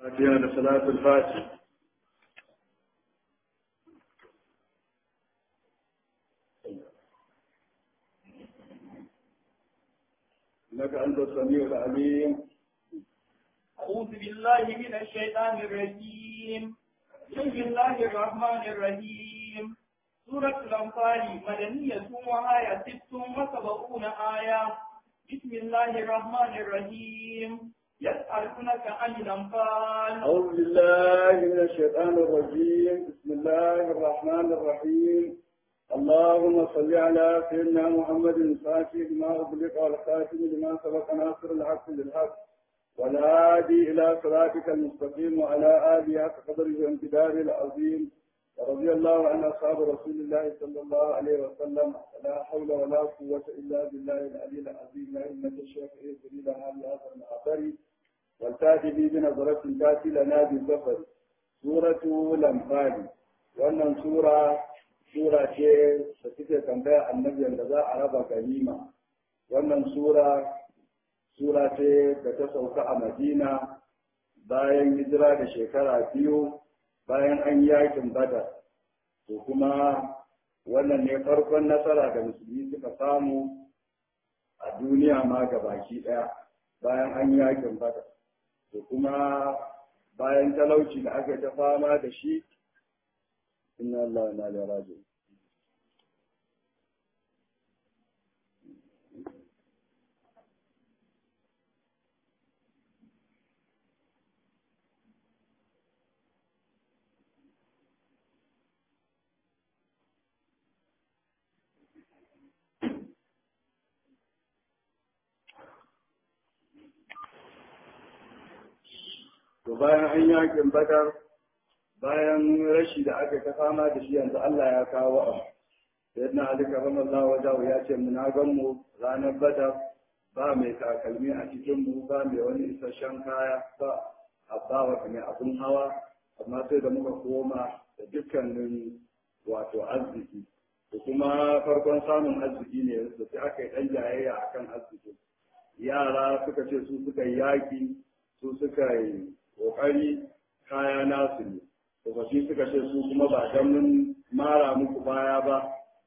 فاتحة لصلاة الفاتح إنك أنت السميع العليم أعوذ بالله من الشيطان الرجيم بسم الله الرحمن الرحيم سورة الأنفال مدنية وآية ست وسبعون آية بسم الله الرحمن الرحيم يسألونك عن الأنفال أعوذ بالله من الشيطان الرجيم بسم الله الرحمن الرحيم اللهم صل على سيدنا محمد الفاتح لما أغلق والخاتم لما سبق ناصر الحق بالحق والهادي إلى صراطك المستقيم وعلى آله حق قدره وامتداره العظيم ورضي الله عن أصحاب رسول الله صلى الله عليه وسلم لا حول ولا قوة إلا بالله العلي العظيم يا أئمة الشيخ إيه لنا بهذا المعبر والتاتي بي بنظرة تاتي لنا بالظفر سورة الأنفال wannan sura sura ce da suke tambaya annabin da za a raba ganima wannan sura sura ce da ta sauka a madina bayan hijira da shekara biyu bayan an yakin badar to kuma wannan ne farkon nasara da musulmi suka samu a duniya ma ga baki ɗaya bayan an yakin badar to kuma bayan talauci da aka ta fama da shi inna Allah na da rajo to bayan an yakin badar bayan rashi da aka ta fama da shi yanzu Allah ya kawo abu sayyidina Ali karramallahu wajahu ya ce muna gan mu ranar badar ba mai takalmi a cikin mu ba mai wani isasshen kaya ba abba wa mai abun hawa amma sai da muka koma da dukkanin wato arziki da kuma farkon samun arziki ne da sai aka yi ɗan jayayya akan arziki yara suka ce su suka yi yaƙi su suka yi ƙoƙari kaya nasu ne tsofaffi suka ce su kuma ba don mun mara muku baya ba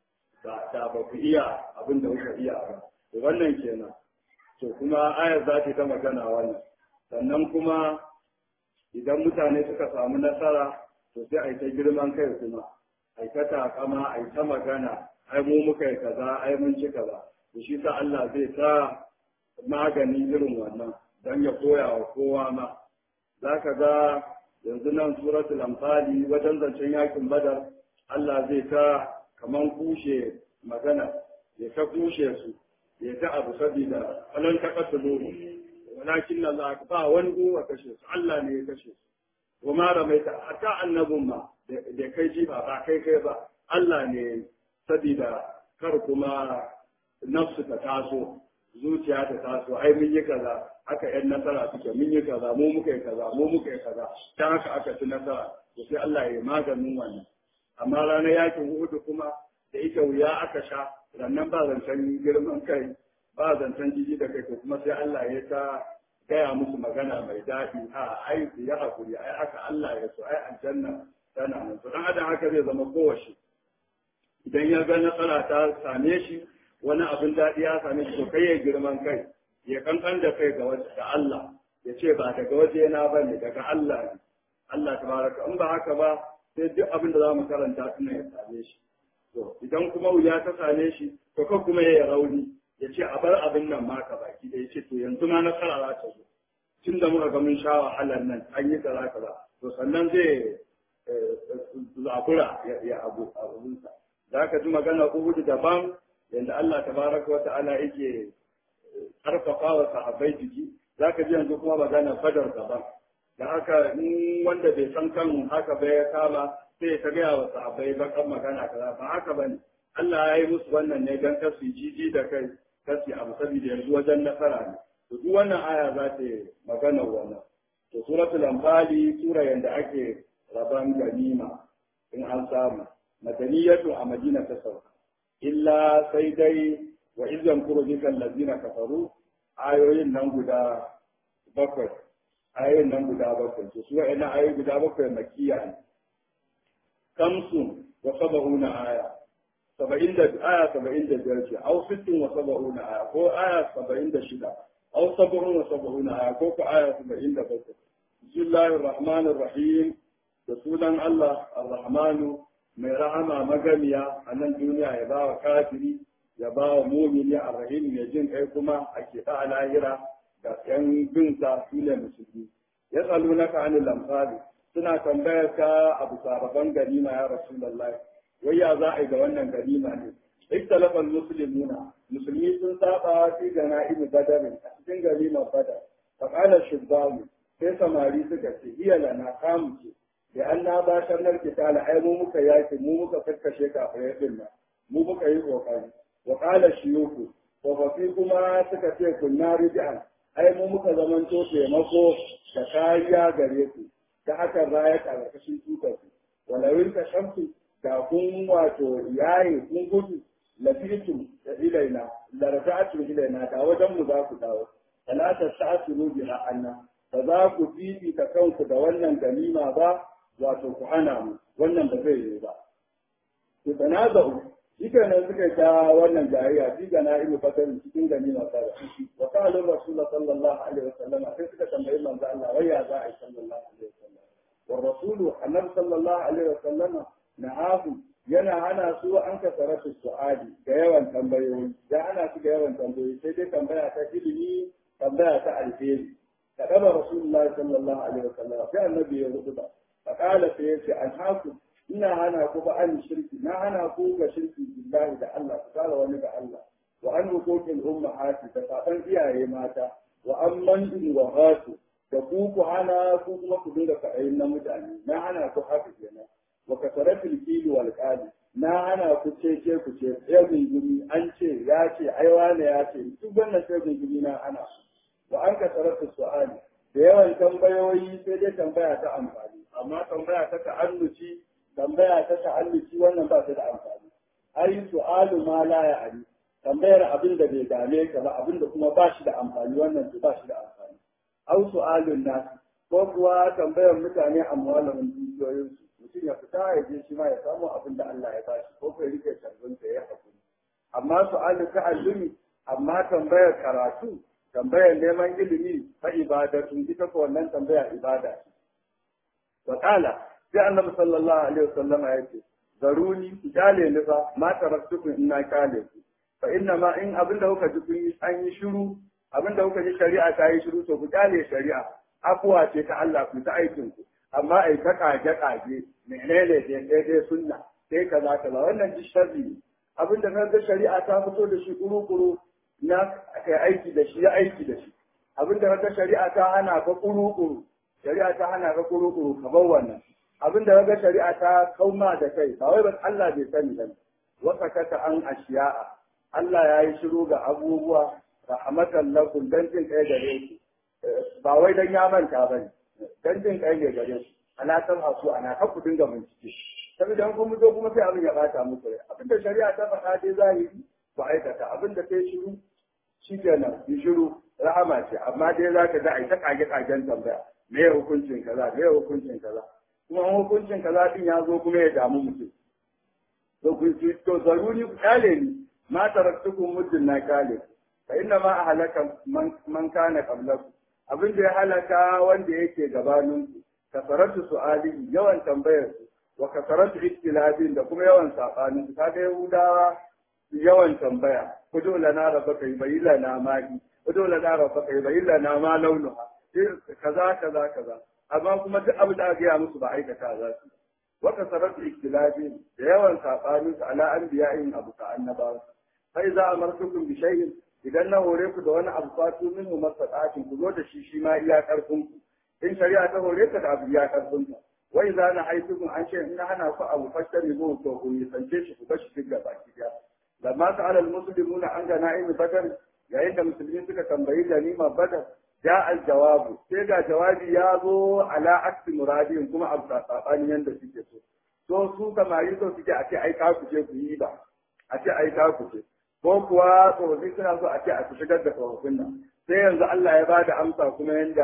da ba ku iya abin da kuka iya ba to wannan kenan to kuma ayar za ta magana wannan sannan kuma idan mutane suka samu nasara to sai a yi ta girman kai kuma a yi ta takama a yi ta magana ai mu muka yi kaza ai mun ci kaza to shi sa Allah zai ta magani irin wannan don ya koya wa kowa ma za ka ga yanzu nan suratul amfali wajen zancen yakin badar Allah zai ta kaman kushe magana ya ta kushe su ya ta abu sabida falan ta kasu loro walakin Allah ba wani uwa kashe su Allah ne ya kashe su wa ma ramaita hatta annabun ma da kai ji ba ba kai kai ba Allah ne sabida kar kuma nafsu ta taso zuciya ta taso ai mun yi kaza haka yan nasara suke mun yi kaza mu muka yi kaza mu muka yi kaza dan haka aka ci nasara to sai Allah ya maganin wannan amma ranar yakin Uhud kuma da ita wuya aka sha rannan ba zancen girman kai ba zancen jiji da kai to kuma sai Allah ya ta gaya musu magana mai daɗi a ai su ya hakuri ai haka Allah ya so ai aljanna tana nan to dan adam haka zai zama kowace idan ya ga nasara ta same shi wani abin daɗi ya same shi to kai ya girman kai ya kankan da kai ga Allah ya ce ba daga waje na ba ne daga Allah ne Allah tabaraka in ba haka ba sai duk abin da za mu karanta tuna ya same shi to idan kuma wuya ta same shi to kan kuma ya rauni ya ce a bar abin nan ma ka baki da ya ce to yanzu ma nasara za ta zo tun da muka ga mun sha wahalar nan an yi kaza kaza to sannan zai zabura ya abu abunsa za ka ji magana uhudu daban yanda Allah tabaraka wa ta'ala yake karfafa wa sahabbai jiki za ka ji yanzu kuma magana fadar daban da haka in wanda bai san kan haka ba ya kama sai ta gaya wa sahabbai bakan magana kaza ba haka ba ne Allah ya yi musu wannan ne don kasu jiji da kai kasu abu saboda yanzu wajen nasara ne to duk wannan aya za ta yi magana wannan to suratul anfali sura yanda ake raban ganima in an samu madaniyatu a madina ta sauka illa sai dai wa izan kuro jikan lazina kafaru ayoyin nan guda bakwai ayoyin nan guda bakwai to su wa'annan ayoyi guda bakwai makiya ne kamsun wa saba'una aya saba'in da aya saba'in da biyar ce au sittin wa saba'una aya ko aya saba'in da shida au saba'un wa saba'una aya ko ko aya saba'in da bakwai bismillahir rahmanir rahim da sunan Allah ar-rahmanu mai rahama magamiya a nan duniya ya ba wa kafiri ya ba wa mumini ar-rahim mai jin kai kuma a keɓa a lahira ga yan binsa su ne musulmi ya tsalu na ka anil amsali suna tambayar ka abu sababan ganima ya rasulullah wai ya za a yi da wannan ganima ne ikhtalafa muslimuna musulmi sun saba fi ganaim badarin a cikin ganima badar fa qala shibbamu sai samari suka ce iya lana kamu ce da an na ba shannar kitala ai mu muka yaki mu muka kakkashe kafirai din nan mu muka yi kokari wa qala shiyuku tsofaffi kuma suka ce kunna rijal ai mu muka zamanto taimako da kariya gare ku ta haka raya karkashin tutar ku walawin ka shamsu da kun wato yaye kun gudu lafitu da ilaina da rafa'atu ilaina da wajen mu za ku dawo talata sa'atu biha anna ba za ku fifita kanku da wannan ganima ba wato ku hana mu wannan ba zai yi ba ku tanaza'u shi kenan suka ta wannan jariya fi gana ilu fatar cikin ganima sada wa qala rasul sallallahu alaihi wasallam sai suka tambayi manzo Allah wai ya za a yi sallallahu alaihi wasallam wa rasul annabi sallallahu alaihi wasallam na'ahu yana hana su an kasara su su'adi da yawan tambayoyi ya hana su da yawan tambayoyi sai dai tambaya ta ilimi tambaya ta alheri كتب رسول الله صلى الله عليه وسلم في النبي يقول فقال سيدي أنهاكم إنا أنا كوبا عن الشرك نا أنا كوبا شرك بالله ده الله فقال ونبع الله وأن وقوت الأمهات تفاقن فيها ماتا وأن من وغاتوا تقوك أنا كوك مكدودة فأين مدعني نا أنا كوحافظ هنا وكثرت الكيل والقال na hana ku ce ce ku ce sai gumi an ce ya ce aiwa ne ya ce duk wannan sai gumi na ana wa an ka sarrafa su'ali da yawan tambayoyi sai dai tambaya ta amfani amma tambaya ta ta'alluci tambaya ta ta'alluci wannan ba ta da amfani ai su'alu ma la ya'ani tambayar abin da bai dame ka ba abin da kuma ba shi da amfani wannan ba shi da amfani au su'alun nas ko kuwa tambayar mutane amwalahum dukiyoyinsu mutum ya fita ya je shi ma ya samu abin da Allah ya bashi ko kai rike tarbinta ya hakuri amma su'alu ta'allumi amma tambayar karatu tambayar neman ilimi fa ibadatun ita ko wannan tambaya ibada ce wa qala sai annabi sallallahu alaihi wasallam ya ce zaruni ku kyale ni fa ma taraktukum inna kyale ku fa inna ma in abinda kuka ji kun yi an yi shiru abinda kuka ji shari'a ta yi shiru to ku kyale shari'a afuwa ce ta Allah ku ta aikin ku amma ai ta kage kage menene dai dai sunna sai kaza kaza wannan ji sharri abinda kaga shari'a ta fito da shi kuru kuru na kai aiki da shi ya aiki da shi abinda kaga shari'a ta hana ka kuru-kuru shari'a ta hana ka kuru-kuru ka bar wannan abinda kaga shari'a ta kauma da kai ba wai ba Allah bai sani ba wasa kata an ashiya'a Allah ya yi shiru ga abubuwa rahmatan lakum dan jin kai gare ku ba wai dan ya manta ba ne dan jin kai ne gare ku ana san hasu ana ka ku dinga bincike saboda an kuma zo kuma sai abin ya bata muku rai abinda shari'a ta faɗa dai zahiri ku aikata abin da kai shiru shi kenan yi shiru rahama ce amma dai za ka ga a yi ta kage kagen tambaya me ya hukuncin kaza me ya hukuncin kaza kuma hukuncin kaza din ya zo kuma ya damu mutum to ku to zaruri ku kale ni ma taraktukum muddin na kale fa inna ma ahlaka man kana qablakum abin da ya halaka wanda yake gabanin ku kasaratu su'ali yawan tambayar su wa kasaratu ikhtilafin da kuma yawan sabanin su kaga yahudawa yawan tambaya kudu lana rabbaka yubayyin lana ma hi kudu lana rabbaka yubayyin lana ma launuha kaza kaza kaza amma kuma duk abin da aka gaya musu ba aikata za su wata sarrafa ikhtilafi da yawan sabanin su ala anbiya'in abu ka annabawa sai za a martukum bi shay'in idan na hore ku da wani abu fatu minhu mastata'atin ku zo da shi shi ma iya karfin ku in shari'a ta hore ka da abu iya karfin ka wai za na haitukum an ce in hana ku abu fashtari mu to ku nisance shi ku bashi duk gaba ki lamma sa'ala al-muslimuna an ganaim badar yayin da musulmi suka tambayi ganima badar ja al-jawabu sai ga jawabi ya zo ala aksi muradin kuma abu sabani yanda suke so to su samari so suke a ce ai ka ku ce ku yi ba a ce ai ka ku ce ko kuwa tsofaffi suna so a ce a ku shigar da tsofaffin nan sai yanzu Allah ya bada amsa kuma yanda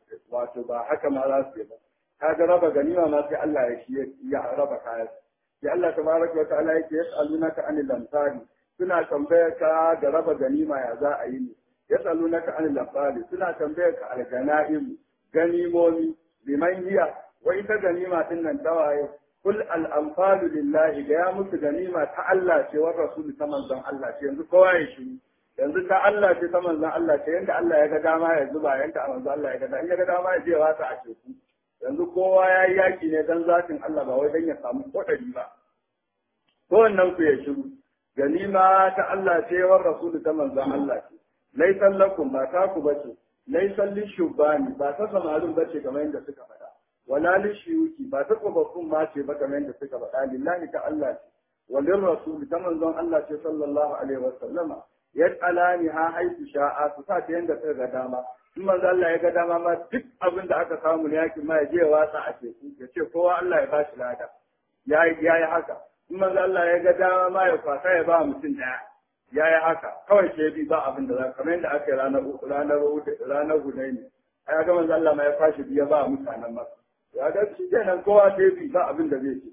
wato ba haka ma za su yi ba kaga raba ganima ma sai Allah ya shi ya raba kayan sai Allah tabaraka wa ta'ala yake yas'alunaka anil lamsari suna tambayar ka da raba ganima ya za a yi ne yas'alunaka anil lamsari suna tambayar ka al ganaim ganimomi liman hiya wa ita ganima din nan tawaye kul al anfalu lillahi ga ya musu ganima ta Allah ce wa rasul ta manzon Allah ce yanzu kowa ya shi yanzu ta Allah ce ta manzon Allah ce yanda Allah ya ga dama ya zuba yanda manzon Allah ya ga dama in ya ga dama ya je ya wasa a teku yanzu kowa ya yi yaki ne dan zatin Allah ba wai dan ya samu kodari ba kowannen ku ya shiru ganima ta Allah ce wa rasul ta manzon Allah ce laisan lakum ba ta ku bace laisan lishubani ba ta samarin bace kamar yadda suka faɗa wala lishiyuki ba ta tsofaffin ma ce ba kamar yadda suka faɗa lillahi ta Allah ce walin rasul ta manzon Allah ce sallallahu alaihi wa sallama yas'alani ha haitu sha'a su sa ta yanda suka ga dama in manzo Allah ya ga dama ma duk abin da aka samu ne yakin ma ya je ya watsa a teku ya ce kowa Allah ya bashi lada ya yi haka in manzo Allah ya ga dama ma ya kwasa ya ba mutum daya ya yi haka kawai sai bi ba abin da za kamar yadda aka yi ranar ranar ranar Hunaini ai ga manzo Allah ma ya fashi biya ba mutanen masa ya ga shi kenan kowa sai bi ba abin da zai ce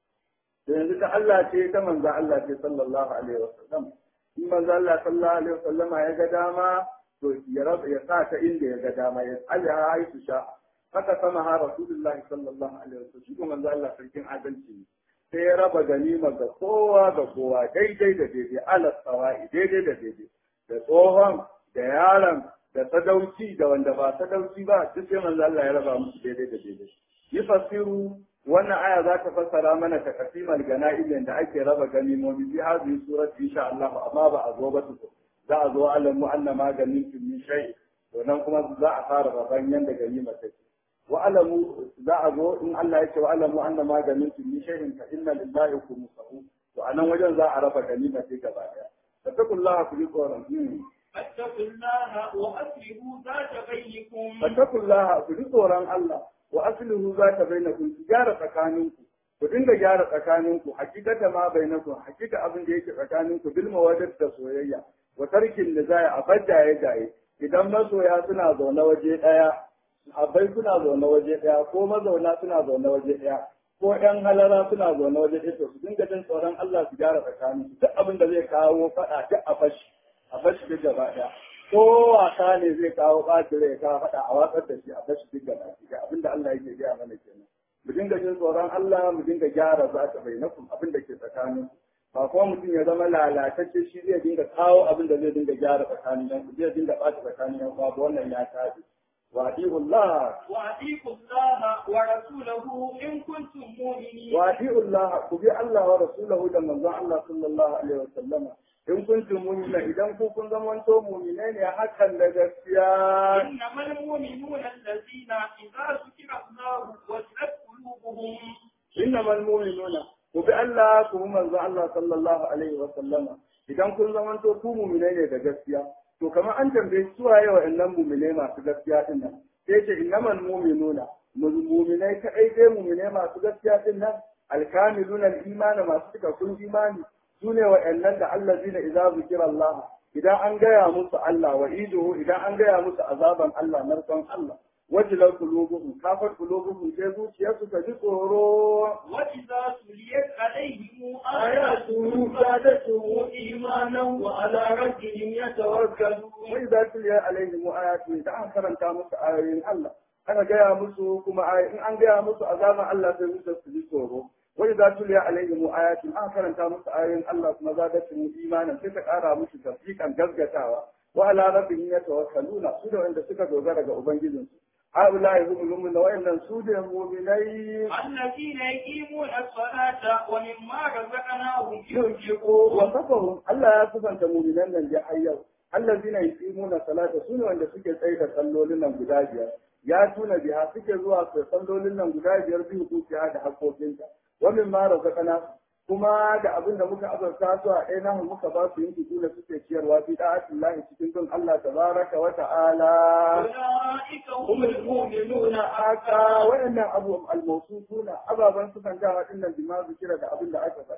to yanzu ta Allah ce ta manzo Allah ce sallallahu alaihi wasallam in manzo Allah sallallahu alaihi wasallama ya ga dama to ya raba ya sa ta inda ya ga dama ya Allah ya haifu sha haka sama ha Rasulullah sallallahu alaihi wasallam shi kuma manzo Allah sarkin adalci ne sai ya raba ganima ga kowa ga kowa daidai da daidai ala sawai daidai da daidai da tsohon da yaron da sadauki da wanda ba sadauki ba duk sai manzo Allah ya raba musu daidai da daidai yi fasiru wannan aya za ta fassara mana ta kasimal gana'im da ake raba ganimomi bi hadhihi surati insha Allah amma ba a zo ba su za a zo alamu anna maganin min shay to nan kuma za a fara raban yanda ganima take wa alamu za a zo in Allah ya ce wa alamu anna maganin min shay fa inna lillahi khumsahu to anan wajen za a raba ganima take gaba daya fattakullaha ku ji tsoron فاتقوا الله وأصلحوا ذات بينكم fattakullaha ku ji tsoron Allah wa aslihu za ta bainakum ku gyara tsakaninku ku dinga gyara tsakaninku hakikata ma bainakum hakika abin da yake tsakaninku bil mawaddat da soyayya wa tarkin da zai a jaye jaye idan masoya suna zaune waje daya abai suna zaune waje daya ko mazauna suna zaune waje daya ko yan halara suna zaune waje daya to su dinga jin tsoron Allah su gyara tsakaninsu duk abin da zai kawo fada duk a fashi a fashi duk gaba daya ko wasa ne zai kawo ɓacin rai ka faɗa a watsar da shi a bashi duk da ga abinda Allah yake gaya mana kenan mu dinga jin tsoron Allah mu dinga gyara za ta bai nakum abin da ke tsakanin ba kuma mutum ya zama lalatacce shi zai dinga kawo abin da zai dinga gyara tsakanin yan ku zai dinga ɓata tsakanin yan babu wannan ya tafi wa Allah وأطيعوا الله ورسوله إن كنتم مؤمنين wa Allah ku bi Allah wa rasulahu da manzon Allah sallallahu alaihi wasallama in kuntum mu'mina idan ku kun zamanto mu'minai ne hakan da gaskiya إنما المؤمنون الذين إذا ذكر الله وجلت قلوبهم innamal mu'minuna ku bi Allah ku bi manzo Allah sallallahu alaihi wa sallama idan kun zamanto ku mu'minai ne da gaskiya to kamar an tambaye su waye wa'annan mu'minai masu gaskiya din nan sai ce innamal mu'minuna mu'minai kadai dai mu'minai masu gaskiya din nan alkamiluna al-iman masu cikakkun imani sune wa'annan da allazina idza zikira Allah idan an gaya musu Allah wa iduhu idan an gaya musu azaban Allah narkon Allah wajilar kulubuhum kafar kulubuhum sai zuciyarsu ta ji tsoro وإذا تليت عليهم آياته زادتهم إيمانا وعلى ربهم يتوكلون وإذا تلي عليهم آياته إذا أن كرمت musu ayoyin Allah ana gaya musu kuma in an gaya musu azaban Allah sai musu su ji tsoro wai za tu liya alaihim ayatin an karanta musu ayoyin Allah kuma zadatuhum imanan sai ta kara musu tasdiqan gaskatawa wa ala rabbihim yatawakkaluna su da wanda suka dogara ga ubangijinsu هؤلاء هم المؤمنون وإن سود المؤمنين الذين يقيمون الصلاة ومما رزقناهم ينفقون وصفهم ألا يصف أنت مؤمنين من جحيوا الذين يقيمون الصلاة سنة وإن سكة سيدة صلوا لنا بلاجيا ياتون بها سكة زوا صلوا لنا بلاجيا به توكي هذا حقوقنا ومما رزقناهم kuma da abin da muka azarta su a ɗaya namu muka ba su yin da suke ciyarwa fi da'atin lahi cikin don Allah tabaraka wa ta'ala أولئك هم هم المؤمنون حقا وإن أبو الموصوفون أبا بن سكن جاء إن بما ذكر da abin da aka faɗa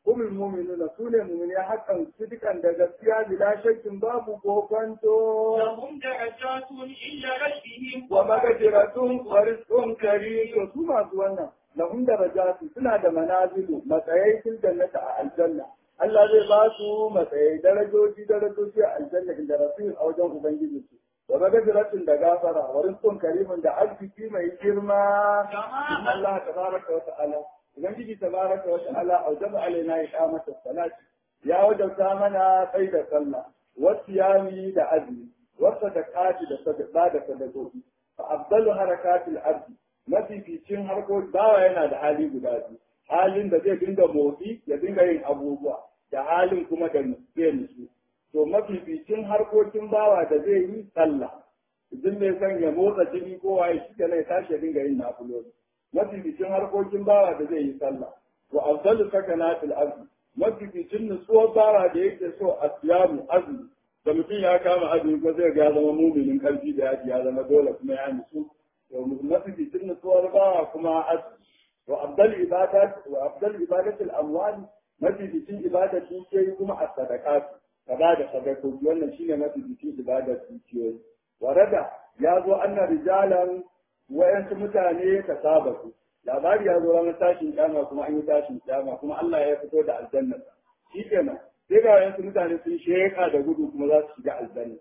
kuma mu'minuna su ne mu'mini hakan sidikan da gaskiya bila shakkin babu kokonto لهم درجات عند ربهم wa magajiratun wa rizqun karim to su masu wannan lahum darajatu suna da manazilu matsayai fil jannati a aljanna Allah zai ba su matsayi darajoji darajoji a aljanna inda rasul a wajen ubangiji su wa magajiratun da gafara wa rizqun karimun da arziki mai girma Jama'a. Allah tabaraka wa ta'ala ubangiji tabaraka wa ta'ala aujaba alaina iqamata salati ya wajabta mana tsayi da sallah wasiyami da azumi wasadaqati da sadaqa da sadakoki fa afdalu harakatil ardi mafificin harkoki bawa yana da hali guda biyu halin da zai dinga motsi ya dinga yin abubuwa da halin kuma da zai nutsu to mafificin harkokin bawa da zai yi sallah idan mai son ya motsa jini ko waye shi ke ya tashi ya dinga yin nafiloli mafificin harkokin bawa da zai yi sallah wa afdalu sakanatil ardi mafificin nutsuwar bawa da yake so a siyamu azumi da mutum ya kama azumi ko zai ga ya zama muminin karfi da yaji ya zama dole kuma ya nutsu to mafificin nutsuwar bawa kuma azumi wa afdal ibadat wa afdal ibadatul amwal mafificin ibadar dukiyoyi kuma a sadaqat ka ba da sadakoki wannan shine mafificin ibadar dukiyoyi warada ya zo anna rijalan wayansu mutane ka saba su labari ya zo ranar tashin kyama kuma an yi tashin kyama kuma Allah ya fito da aljanna shi kenan sai ga wayansu mutane sun sheka da gudu kuma za su shiga aljanna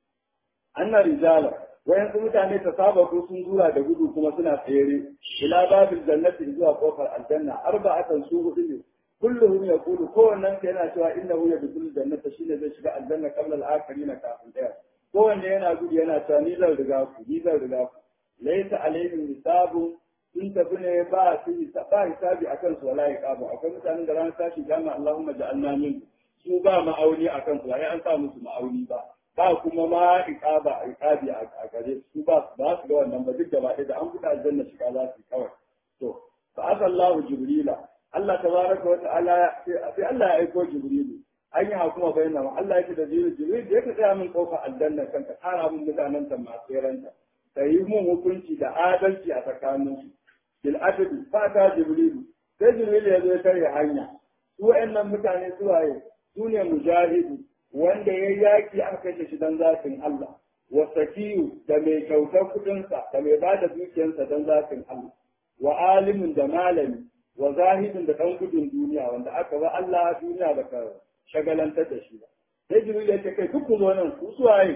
anna rijala wayansu mutane ta saba ko sun zura da gudu kuma suna tsere ila babil jannati zuwa kofar aljanna arba'atan su hudu ne kulluhum yaqulu kowannen sa yana cewa innahu yadkhulu jannata shine zai shiga aljanna qabla al-akhirin kafin daya kowanne yana gudu yana cewa ni zan riga ku ni zan riga ku laysa alaihim hisabun sun tafi ne ba su ba hisabi akan su wala iqabu akwai mutanen da ranar tashi gama Allahumma ja'alna min su ba ma'auni akan su ai an sa musu ma'auni ba ba kuma ma iqaba iqabi a gare su ba ba su ga wannan ba duk da ba da an buɗe aljanna shiga za su yi kawai to fa asallahu jibrila Allah tabaraka wa ta'ala sai Allah ya aiko jibrilu an yi hakuma bayyana Allah ya ce da jibril jibril da yake tsaya min kofar aljanna kan ka kara min mutanen ta masu yaranta ka yi mun hukunci da adalci a tsakaninsu bil adli fa ta jibril sai jibril ya zo ya tare hanya su wayannan mutane su waye su ne mujahidu wanda ya yaki aka kashe shi dan zafin Allah wa sakiyu da mai kyautar kudinsa da mai bada dukiyarsa dan zafin Allah wa alimin da malami wa zahidin da ɗan gudun duniya wanda aka ba Allah duniya da ka shagalantar da shi ba sai jibril ya ce kai duk ku zo nan ku suwaye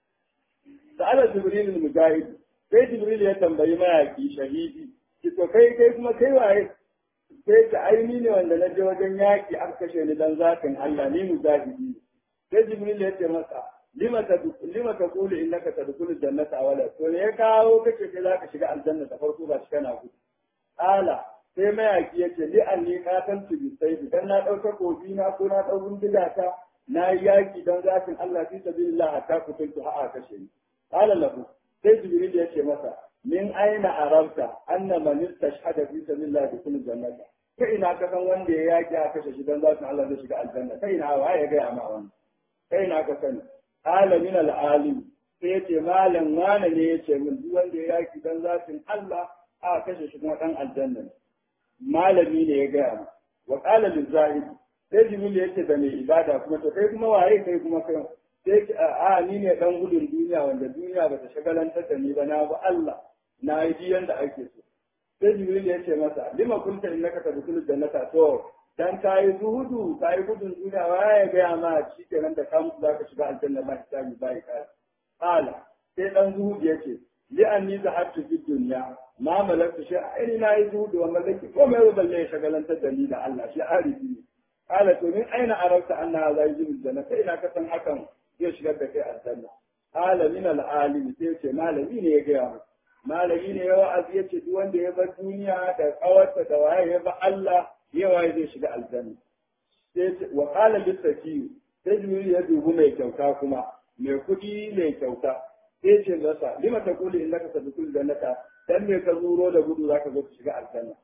sa'ala jibril mujahid sai jibril ya tambayi mayaki shahidi ki to kai kai kuma kai waye sai ka aini ne wanda na je wajen yaki aka kashe ni dan zakin Allah ni mujahidi sai jibril ya ce masa lima ta lima ta qulu innaka tadkhulu jannata awala to ne ya kawo kace kai zaka shiga aljanna da farko ba shi kana gudu ala sai mayaki ya ce li an ni katan tu bi sai dan na dauka kofi na ko na dau bindiga ta na yi yaki don zafin Allah fi sabilillah hatta kutuntu ha'a kashe ni qala lahu sai jibril ya ce masa min aina arabta anna man istashhada fi sabilillah dukul jannata kai ina ka san wanda ya yaki a kashe shi don zafin Allah zai shiga aljanna kai ina wa ya ga ma wannan kai ina ka sani qala min al-alim sai ya ce malam wane ne ya ce min duk wanda ya yaki don zafin Allah a kashe shi kuma dan aljanna ne malami ne ya gaya mu wa qala lizahid sai jibril yace da mai ibada kuma to kai kuma waye kai kuma kai sai a ni ne dan gudun duniya wanda duniya ba ta shagalantar da ni ba na ba Allah na yi ji yanda ake so sai jibril yace masa lima kunta innaka tadkhulu jannata to dan kai zuhudu kai gudun duniya waye ya gaya ma shikenan da kan zaka shiga aljanna ba hisabi ba ka qala sai dan zuhudu yace li'anni zahabtu fi dunya ma malaktu shi ai na yi zuhudu wa malaki ko mai balle ya shagalantar da ni da Allah shi arifi ne qala to min aina arafta anna hadha yajib janna kai ina ka san hakan zai shigar da kai aljanna qala min al-alim sai ce malami ne ya gaya mu malami ne ya wa'azi ya ce duk wanda ya bar duniya da kawarta da waye ya bar Allah ya waye zai shiga aljanna sai ce wa qala lisaki sai jibril ya dubu mai kyauta kuma mai kudi mai kyauta sai ce masa lima ta kuli in laka sadukul jannata dan me ka zuro da gudu zaka zo ka shiga aljanna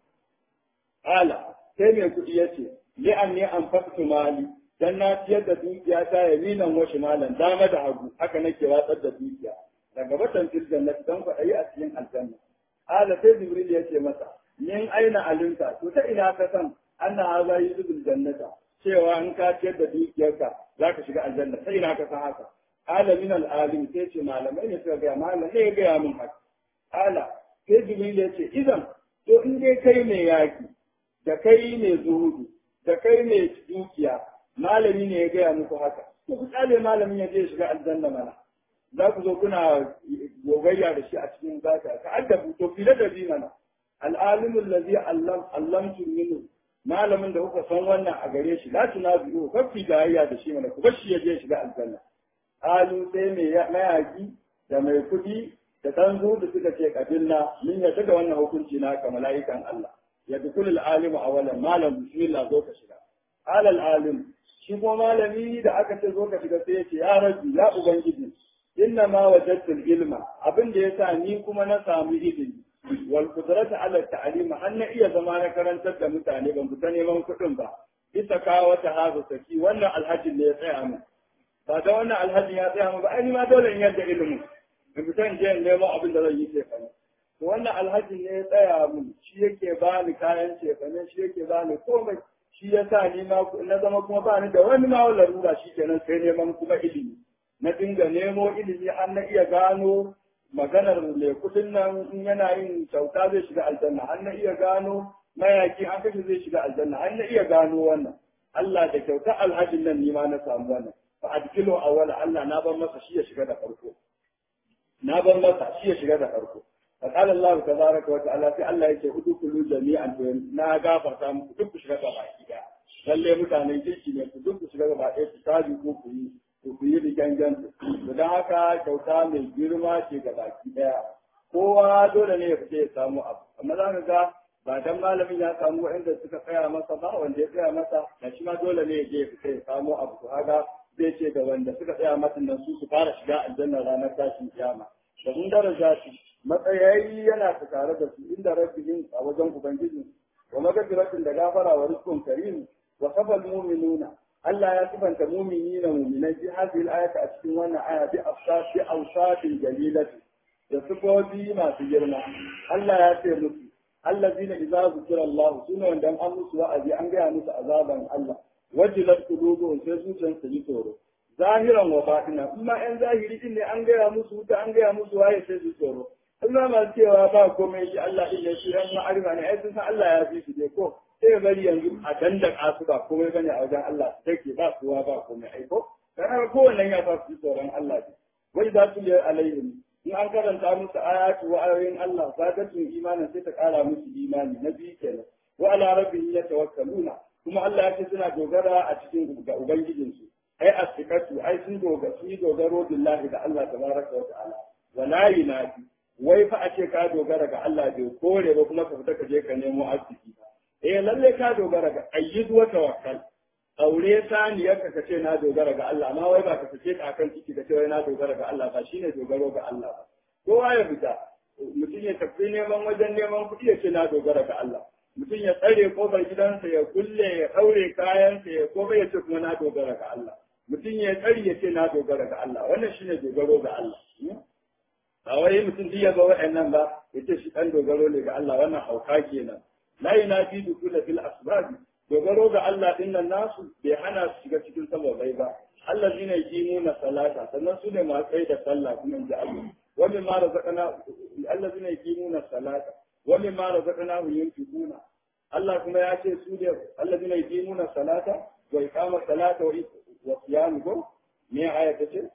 ala sai mai kudi yace li anni anfaqtu mali dan na ciyar da dukiya ta yaminan wa shimalan dama da hagu haka nake watsar da dukiya daga batan fil jannati dan ku ayi a cikin aljanna ala sai jibril yace masa min aina alinta to ta ina ka san anna hadha yudul jannata cewa in ka ciyar da dukiyarka zaka shiga aljanna sai ina ka san haka alamin al'alim sai ce malamai ne suka gaya malam ne ya gaya min haka ala sai jibril ya ce idan to in dai kai mai yaki da kai mai zuhudu da kai mai dukiya malami ne ya gaya muku haka to ku tsale malamin ya je shiga aljanna mana za ku zo kuna gogayya da shi a cikin zaka ka addabu to fila da bi mana al'alimu allazi allam allamtu minhu malamin da kuka san wannan a gare shi la tunabi'u kafi gayya da shi mana ku bar shi ya je shiga aljanna alu sai mai mayaki da mai kudi da ɗan da suka ce kabilla min yadda da wannan hukunci na ka mala'ikan Allah ya dukulul alimu awalan malam bismillah zo ka shiga alal alim shi kuma malami da aka ce zo ka shiga sai ya ce ya rabbi ya ubangiji inna ma wajadtul ilma abin da yasa ni kuma na samu ilimi wal qudratu ala ta'lim har na iya zama na karantar da mutane ban fita neman kuɗin ba bisa kawo wata hazu saki wannan alhajin ne ya tsaya min ba da wannan alhajin ya tsaya min ba ai ni ma dole in yadda ilimin in fita in je in nemo abin da zan yi shekara to wannan alhajin ne ya tsaya min shi yake bani kayan shekara shi yake bani komai shi ya sa ni ma na zama kuma ba ni da wani ma larura shi kenan sai neman kuma ilimi na dinga nemo ilimi an na iya gano maganar mai kudin nan in yana yin kyauta zai shiga aljanna an na iya gano mayaki an kashe zai shiga aljanna an na iya gano wannan Allah da kyauta alhajin nan ni ma na samu wannan fa adkilo awwala Allah na ban masa shi ya shiga da farko na ban masa shi ya shiga da farko فقال الله تبارك وتعالى في الله yake udkhulu jami'an to na gafarta muku duk ku shiga gaba ɗaya lalle mutanen kirki ne ku duk ku shiga gaba ɗaya ku tabi ko ku yi ku yi rigangan to dan haka kyauta mai girma ce ga baki ɗaya kowa dole ne ya fice ya samu abu amma za ka ga ba dan malamin ya samu wanda suka tsaya masa ba wanda ya tsaya masa da shi ma dole ne ya je ya fice ya samu abu to haka zai ce ga wanda suka tsaya masa nan su su fara shiga aljanna ranar tashin kiyama da mun daraja shi matsayayi yana ta tare da su inda rabbihim a wajen ubangiji wa magfiratin da gafara wa rizqun karim wa safal mu'minuna Allah ya sifanta mu'minina mu'minai fi hadhihi al-ayati a cikin wannan aya bi afsafi awsatin jalilati da sifofi masu girma Allah ya ce musu allazina idza zukira Allah sune wanda an musu wa'azi an gaya musu azaban Allah wajilat qulubuhum sai zuciyarsu ji tsoro zahiran wa batina amma yan zahiri din ne an gaya musu wuta an gaya musu waye sai su tsoro Allah ma cewa ba komai shi Allah din ya shi yan ma'arifa ne ai sun san Allah ya fi su dai ko sai bari yanzu a dandaka su ba komai bane a wajen Allah take ba kowa ba komai ai ko dan kowanne ya fa su tsoron Allah ne wai za su yi alaihim in an karanta musu ayatu wa ayoyin Allah zagatun imanin sai ta kara musu imani na biyu kenan wa ala rabbihim yatawakkaluna kuma Allah ya ce suna dogara a cikin ga ubangijinsu ai asikatu ai sun dogara sun yi dogaro billahi da Allah tabaraka wa ta'ala wala yunafi wai fa a ce ka dogara ga Allah bai kore ba kuma ka fita ka je ka nemo arziki eh lalle ka dogara ga ayyid wa tawakkal aure saniyar ka ka ce na dogara ga Allah amma wai ba ka fice ka akan ciki ka ce wai na dogara ga Allah ba shine dogaro ga Allah ba kowa ya fita mutum ya tafi neman wajen neman kuɗi ya ce na dogara ga Allah mutum ya tsare kofar gidansa ya kulle ya ɗaure kayansa ya komai ya ce kuma na dogara ga Allah mutum ya tsari ya ce na dogara ga Allah wannan shine dogaro ga Allah ba wai mutum duk ya ga wa'annan ba ya ce shi ɗan dogaro ne ga Allah wannan hauka kenan la yunafi dukula fil asbab dogaro ga Allah din nan nasu bai hana su shiga cikin sababai ba Allah zina yaqimuna salata sannan su ne masu tsaye da sallah kuma in ji Allah wani ma razaqana Allah zina yaqimuna salata wani ma razaqana yunfiquna Allah kuma ya ce su ne Allah zina yaqimuna salata wa iqama salata wa wa siyam ko me aya ta ce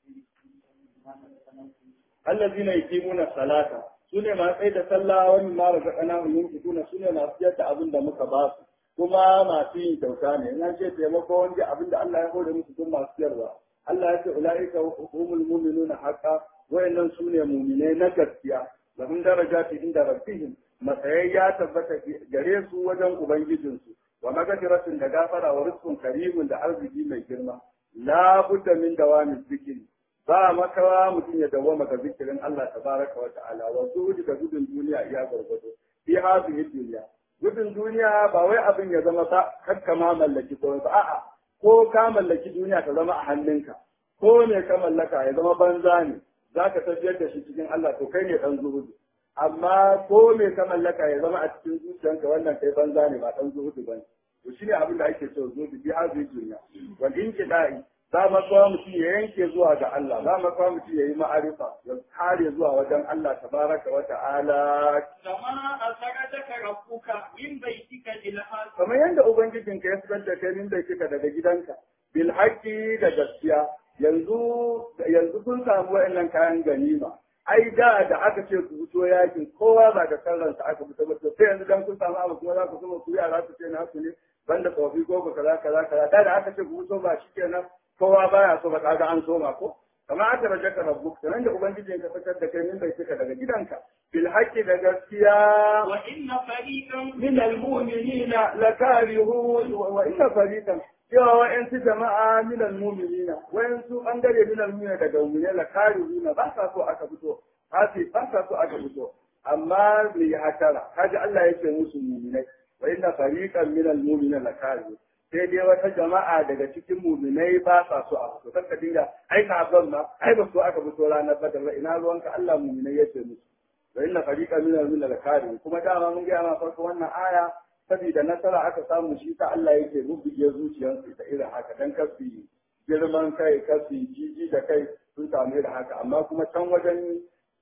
allazina yuqimuna salata sune masu tsaye da sallah wani ma daga kana yunfikuna sune masu yadda abin da muka ba su kuma masu yin kyauta ne in an ce taimako wanda abin da Allah ya hore musu sun masu yarwa Allah ya ce ulaika humul mu'minuna haqqan wayannan sune mu'minai na gaskiya lahum darajati inda rabbihim matsayi ya tabbata gare su wajen ubangijinsu wa magfiratun da gafara wa rizqun karimun da arziki mai girma la budda min dawami zikri ba makawa mutum ya dawwama ga zikirin Allah tabaraka wa ta'ala wa zuhudi ga gudun duniya iya gwargwado fi hadhihi dunya gudun duniya ba wai abin ya zama ba kakka ma mallaki ko ba a'a ko ka mallaki duniya ta zama a hannunka ko ne ka mallaka ya zama banza ne zaka tafiyar da shi cikin Allah to kai ne dan zuhudu amma ko me ka mallaka ya zama a cikin zuciyanka wannan kai banza ne ba dan zuhudu bane to shine abin da ake so zuhudu bi hazi duniya wal inqida'i za ma kuma mutum ya yanke zuwa ga Allah za ma kuma mutum ya yi ma'arifa ya kare zuwa wajen Allah tabaraka wa ta'ala كما أخرجك ربك من بيتك بالحق kamar yadda ubangijinka ya fitar da kai min da kika daga gidanka bil haqqi da gaskiya yanzu yanzu kun samu wa'annan kayan ganima ai da da aka ce ku fito yakin kowa ba da sallansa aka fito ba to sai yanzu dan kun samu abu kuma za ku kuma ku yara su ce na ku ne banda tsofi ko ku kaza kaza kaza da da aka ce ku fito ba shikenan kowa baya so ba kaga an soma ko kamar aka raje ka rabbuk sanan da ubangijin ka fitar da kai min bai cika daga gidanka bil haqqi da gaskiya وإن فريقا من المؤمنين لكارهون وإن فريقا cewa wa'yansu jama'a minal muminina wa'yansu ɓangare minal muminina daga muminai la karihuna ba sa so aka fito hasi ba sa so aka fito amma me ya hatara kaji Allah yake musu muminai wa inna fariqan minal muminina la karihun sai dai wata jama'a daga cikin muminai ba sa so a fito kanka dinga ai ka ban ma ai ba so aka fito ranar badar ba ina ruwanka Allah muminai yake musu wa inna fariqan minal muminina la karihun kuma dama mun ga ma farko wannan aya saboda nasara aka samu shi ta Allah yake rubuge zuciyarsu ta irin haka dan kafi girman kai kafi jiji da kai sun samu irin haka amma kuma can wajen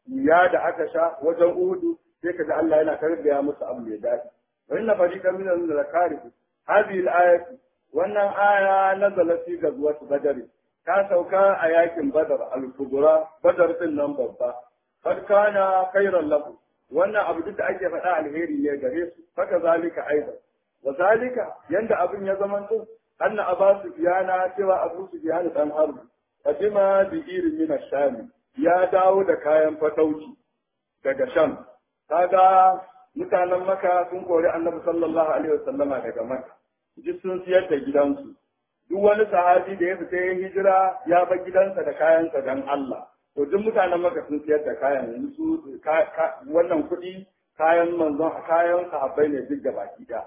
ya da aka sha wajen uhudu sai kaga Allah yana tarbiya musu abu mai daɗi wa inna fariqan min al-zakari hadhihi al-ayat wannan aya nazala fi gazwat badr ta sauka a yakin badar al-kubra badar din nan babba kad kana khairan lahu wannan abu duk da ake faɗa alheri ne gare su haka zalika aidan wa zalika yanda abin ya zama to anna aba sufyana cewa abu sufyan dan harbi qadima bi irin min ash-sham ya dawo da kayan fatauci daga sham kaga mutanen maka sun kori annabi sallallahu alaihi wasallama daga maka duk sun siyar da gidansu duk wani sahabi da ya fita ya hijira ya bar gidansa da kayansa dan Allah to duk mutanen maka sun siyar da kayan yanzu su wannan kuɗi kayan manzon kayan sahabbai ne duk baki da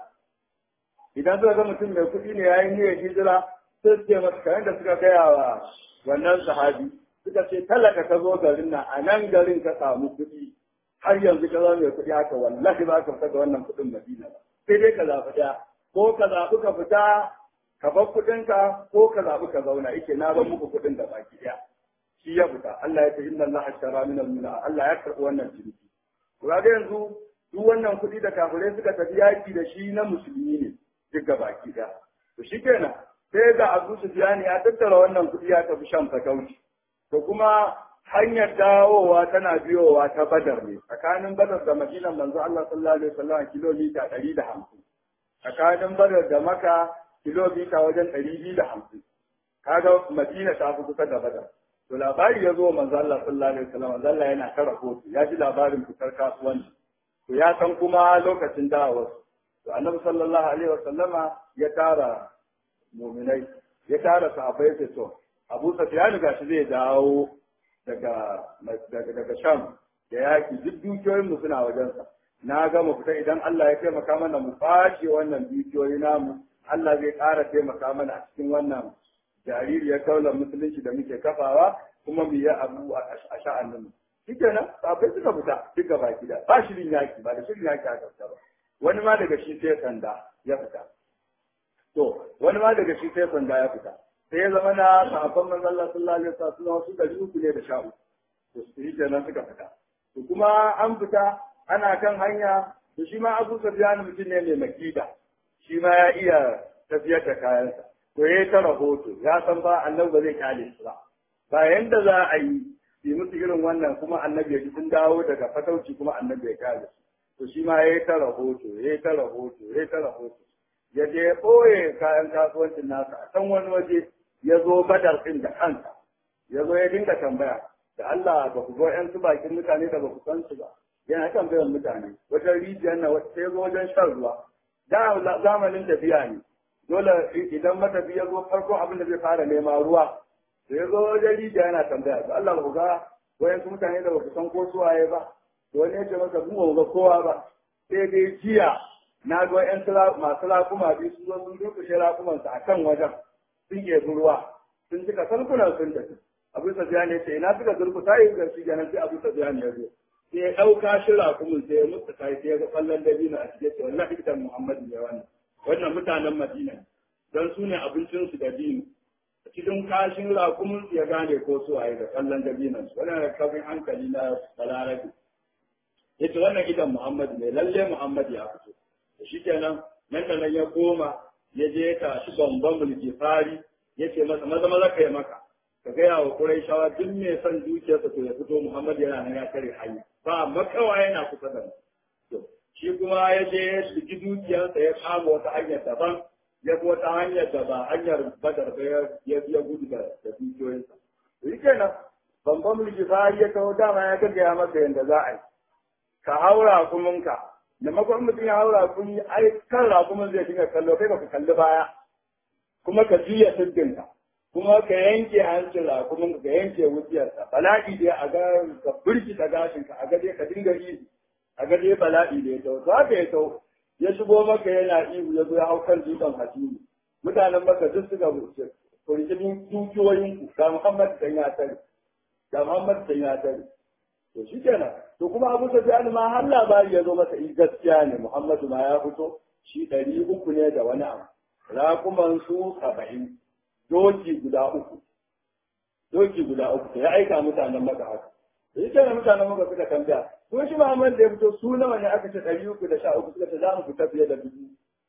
idan suka ga mutum mai kuɗi ne yayin niyyar hijira sai su ce masa kayan da suka gaya wa wannan sahabi suka ce talaka ka zo garin nan a nan garin ka samu kuɗi har yanzu ka zama mai kuɗi haka wallahi ba ka fita da wannan kuɗin madina ba sai dai ka zaɓi ɗaya ko ka zaɓi ka fita ka bar kuɗinka ko ka zaɓi ka zauna yake na bar muku kuɗin da baki ɗaya shi ya fita Allah ya ce inna Allah ashtara min al Allah ya karɓi wannan ciniki to ga yanzu duk wannan kuɗi da kafirai suka tafi yaki da shi na musulmi ne duk ga baki ɗaya to shikenan sai ga Abu Sufyan ya tattara wannan kuɗi ya tafi shan fatauci to kuma hanyar dawowa tana biyowa ta Badar ne tsakanin Badar da Madinan manzo Allah sallallahu alaihi wasallam kilomita 150 tsakanin Badar da Makka kilomita wajen 250 kaga Madina ta fi kusa da Badar to labari ya zo manzo Allah sallallahu alaihi wasallam manzo Allah yana ta rahoto ya ji labarin fitar kasuwanci to ya san kuma lokacin dawowar to annabi sallallahu alaihi wasallama ya tara mu'minai ya tara sahabbai sai to Abu Sufyan gashi zai dawo daga daga daga Sham da yaki duk dukiyoyin mu suna wajensa na ga mu fita idan Allah ya taimaka mana mu fashe wannan dukiyoyi namu Allah zai ƙara taimaka mana a cikin wannan jaririyar kaular musulunci da muke kafawa kuma mu yi abu a sha'anin shi kenan sabai suka fita duk gaba gida ba shirin yaki ba da shirin yaki aka fita ba wani ma daga shi sai sanda ya fita to wani ma daga shi sai sanda ya fita sai ya zama na sahabban manzon Allah sallallahu alaihi wasallam wasu dari uku ne da sha uku to shi kenan suka fita to kuma an fita ana kan hanya to shi ma Abu Sufyan mutum ne mai makida shi ma ya iya tafiyar da kayansa to ya ta rahoto ya san ba annabi ba zai kyale su ba ba yanda za a yi yi musu irin wannan kuma annabi ya ji sun dawo daga fatauci kuma annabi ya kyale su to shi ma ya ta rahoto ya ta rahoto ya ta rahoto ya je ya ɓoye kayan kasuwancin nasa a can wani waje ya zo badar ɗin da kansa ya zo ya dinga tambaya da Allah ba ku ga ƴan su bakin mutane da ba ku san su ba yana tambayar mutane wajen rijiyar na sai zo wajen shan ruwa da zamanin tafiya ne dole idan matafi ya zo farko abin da zai fara nema ruwa da ya zo wajen rijiya yana tambaya to Allah ba ku ga wayan su mutane da ba ku san ko su waye ba to wani ya ce masa mu ba ga kowa ba sai dai jiya na ga wayan masu rakuma biyu sun zo sun durkushe rakumansu a kan wajen sun ɗebi ruwa sun cika sarkunan sun tafi abu sabiya ne ce ina suka durkusa yi ga shi ganin sai abu sabiya ne ya zo sai ya ɗauka shi rakumin sai ya mutu kai sai ya ga kwallon dabino a cikin ce wallahi idan Muhammadu ne wannan wannan mutanen Madina don su ne abincinsu da dino cikin kashin rakumin ya gane ko su waye da kwallon dabinon su wannan da kafin hankali na balarabi yace wannan idan Muhammadu ne lalle Muhammadu ya fito to shikenan nan da nan ya koma ya je ka shi bamban mulki fari yace masa maza maza kai maka ka gaya wa Qurayshawa duk mai son dukiyarsa to ya fito Muhammad yana nan ya tare hanya ba makawa yana kusa da to shi kuma ya je ya shigi dukiyarsa ya kama wata hanyar daban ya bi wata hanyar da ba hanyar badar ba ya biya gudu da da dukiyoyinsa shi kenan bamban mulki fari ya kawo dama ya gaggaya masa yadda za a yi ka haura kuminka da makon mutum ya haura kumi ai kan rakumin zai dinga kallo kai baka kalli baya kuma ka juya siddinka kuma ka yanke hancin rakumin ka yanke wuciyarsa bala'i dai a ga ka birkita gashinka a ga dai ka dinga ihu a ga dai bala'i da ya tau to haka ya tau ya shigo maka yana ihu ya zo ya hau kan dutsen hasimi mutanen maka duk suka wuce kurkinin dukiyoyin ku ga Muhammad dan ya tare ga Muhammad dan ya tare to shi kenan to kuma Abu Sufyan ma har labari ya zo masa in gaskiya ne Muhammadu ma ya fito shi ɗari uku ne da wani abu rakuman su saba'in doki guda uku doki guda uku ya aika mutanen maka haka shi kenan mutanen maka suka tambaya ko shi Muhammad da ya fito su nawa ne aka ce ɗari uku da sha uku suka ce za mu fita fiye da dubu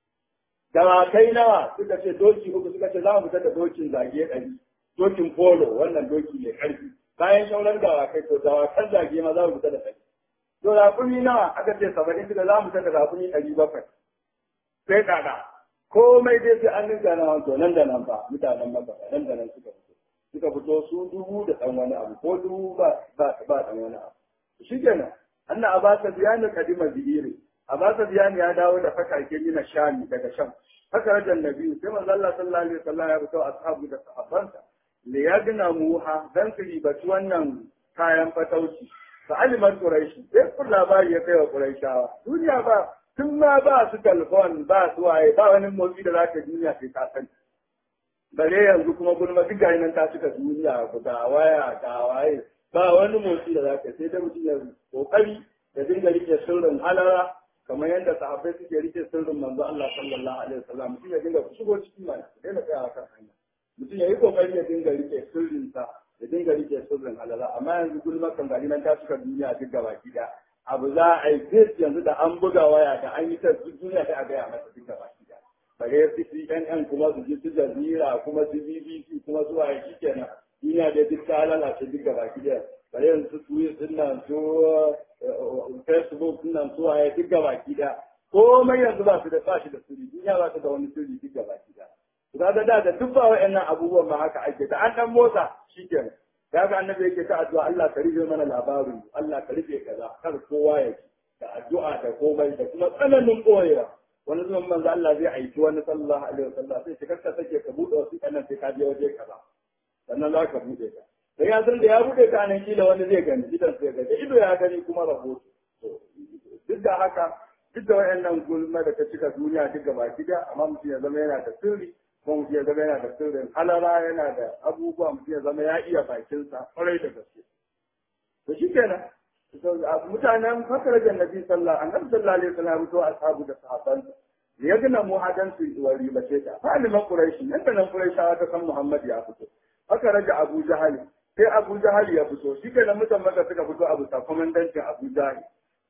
dawakai nawa suka ce doki uku suka ce za mu fita da dokin zage ɗari dokin polo wannan doki mai ƙarfi bayan shauran dawakai to dawakan zage ma za mu fita da ɗari to rakumi nawa aka ce saba'in suka za mu fita da rakumi ɗari bakwai sai kaga komai dai sai an ninka na wanto nan da nan ba mutanen maka nan da nan suka fito suka fito su dubu da ɗan wani abu ko dubu ba ba ba ɗan wani abu shi kenan anna abasa biyani kadima bihiri abasa biyani ya dawo da fakake na shami daga sham haka rajan nabi sai manzo Allah sallallahu alaihi wasallam ya fito ashabu da sahabbansa li yagna muha dan su ribaci wannan kayan fatauci fa alimat quraish sai kun labari ya kai wa quraishawa duniya ba tun ma ba su telefon ba su waye ba wani motsi da zaka duniya sai ka sani bare yanzu kuma gulma duk gari nan ta cika duniya ga waya ga waye ba wani motsi da zaka sai da mutum ya kokari da dinga rike sirrin halara kamar yadda sahabbai suke rike sirrin manzo Allah sallallahu alaihi wasallam mutum ya dinga shigo cikin mai daina tsaya kan hanya mutum ya yi kokari ya dinga rike sirrin sa ya dinga rike sirrin halara amma yanzu gulma kan gari nan ta cika duniya duk gaba gida abu za a yi fes yanzu da an buga waya da an yi ta duniya sai a gaya masa duk gaba gida bare su CNN kuma su ji su jazira kuma su BBC kuma su waye shikenan duniya da duk ta lalace duk gaba gida bare yanzu su Twitter din nan su Facebook din nan su waye duk gaba gida komai yanzu ba su da ba shi da sirri duniya ba su da wani sirri duk gaba gida ga da da duk ba wa'annan abubuwan ma haka ake da an dan motsa shikenan ya ga annabi yake ta addu'a Allah ka rufe mana labarin Allah ka rufe kaza kar kowa ya ji da addu'a da komai da kuma tsananin koyewa wani zaman manzo Allah zai aiki wani sallallahu alaihi wasallam sai ka kasa sake ka bude wasu kanan sai ka je waje kaza sannan za ka bude ta da ya san da ya bude ta nan kila wani zai gani idan sai ga da ido ya gani kuma rahoto duk da haka duk da wayannan gulma da ta cika duniya duk gaba gida amma mutum ya zama yana da sirri kuma mutum ya zama yana da sirrin halara yana da abubuwa mutum ya zama ya iya bakinsa kwarai da gaske to shi kenan mutanen fakar da nabi sallallahu annabi sallallahu alaihi wasallam to ashabu da sahabban ya gina mu hadan su wa ribace ta fa aliman quraish nan da nan quraishawa ta san muhammad ya fito haka raja abu jahali sai abu jahali ya fito shi kenan mutan maka suka fito abu sa komandancin abu jahali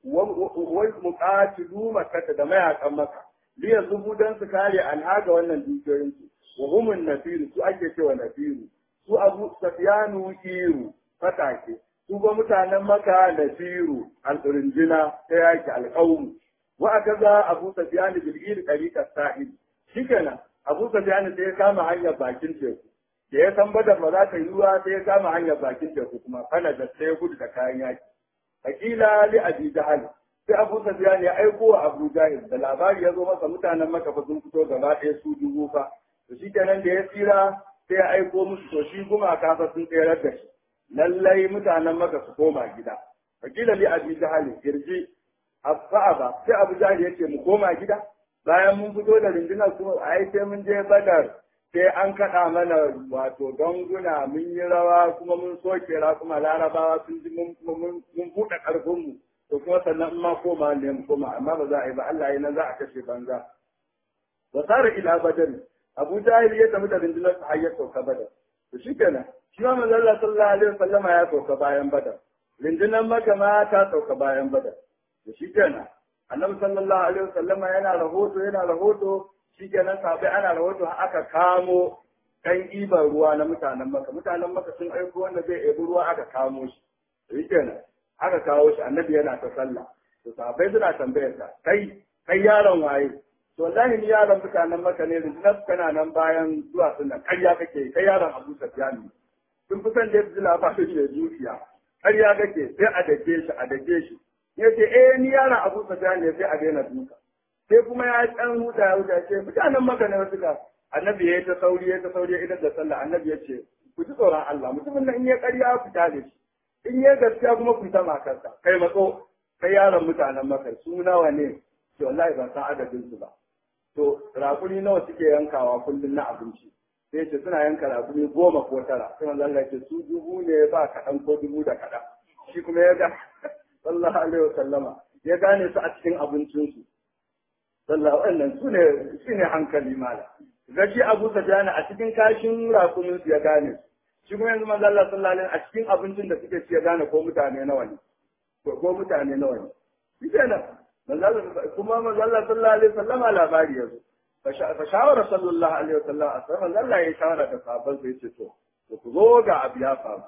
wai muqatilu makka da mayakan maka liya zubu dan su kare alhaga wannan dukiyoyin su wa humun nafiru su ake cewa nafiru su abu safyanu iru fatake su ba mutanen maka nafiru al-rinjina ta yaki alqawm wa akaza abu safyan bil ir tariqa sahib shikenan abu safyan sai ya kama hanyar bakin teku da ya san badar ba za ta yi ruwa sai ya kama hanyar bakin teku kuma kana da sai ya gudu da kayan yaki hakila li abi jahal sai abu sufyan ya aiko wa abu jahil da labari ya zo masa mutanen maka fa sun fito gaba ɗaya su dubu fa to shi kenan da ya tsira sai ya aiko musu to shi gumaka fa sun tsayar da shi lallai mutanen maka su koma gida wakila li abi jahal irji ba sai abu jahil ya ce mu koma gida bayan mun fito da rundunar kuma ai sai mun je badar sai an kaɗa mana wato ganguna mun yi rawa kuma mun soke ra kuma larabawa sun ji mun buɗe ƙarfinmu to kuma sannan in ma koma ne mu koma amma ba za a yi ba Allah ya nan za a kashe banza wa sara ila badar Abu Jahil ya tafi da rundunar sa har ya sauka badar to shikenan shi ma manzo Allah sallallahu alaihi wasallama ya sauka bayan badar rundunar Makka ma ta sauka bayan badar to shikenan Annabi sallallahu alaihi wasallama yana rahoto yana rahoto shikenan sabai ana rahoto aka kamo ɗan iban ruwa na mutanen maka mutanen maka sun aiko wanda zai ebi ruwa aka kamo shi shi kenan aka kawo shi annabi yana ta sallah to sahabbai suna tambayar sa kai kai yaron waye to wallahi ni yaron mutanen maka ne rinjinar kana nan bayan zuwa sunan ƙarya kake kai yaron abu safyan ne sun fi son da ya fi labarin da zuciya ƙarya kake sai a dake shi a dake shi ya ce eh ni yaron abu safyan ne sai a daina duka sai kuma ya ɗan huta ya huta ce mutanen maka ne wasu ka annabi ya yi ta sauri ya ta sauri idan da sallah annabi ya ce ku ji tsoron Allah mutumin nan in ya ƙarya ku tale shi in ya gaskiya kuma ku ta makarsa kai matso kai yaron mutanen maka su nawa ne to wallahi ban san adadin su ba to rakuni nawa suke yankawa kullum na abinci sai ce suna yanka rakuni goma ko tara sai manzo Allah ya ce su dubu ne ba kaɗan ko dubu da kaɗan shi kuma ya ga sallallahu alaihi wasallama ya gane su a cikin abincinsu sallah wannan su ne shi ne hankali mala gashi Abu Sufyan a cikin kashin rakumin su ya gane shi kuma yanzu manzo Allah sallallahu alaihi a cikin abincin da suke ci ya gane ko mutane nawa ne ko ko mutane nawa ne shi kenan manzo Allah kuma manzo Allah sallallahu alaihi wasallam labari yazo fa shawara sallallahu alaihi wasallam a sai manzo Allah ya shawara da sahabban sai ce to to ku zo ga abu ya faru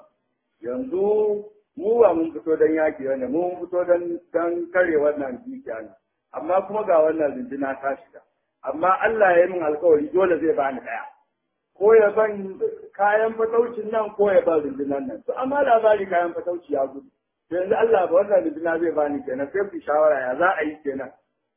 yanzu mu ba mun fito dan yaki ne mun fito dan dan kare wannan dukiya ne amma kuma ga wannan rindina ta shiga amma Allah ya yi min alkawari dole zai bani daya ko ya ban kayan fataucin nan ko ya ban rundunan nan to amma labari kayan fatauci ya gudu to yanzu Allah ba wannan runduna zai bani kenan sai ku shawara ya za a yi kenan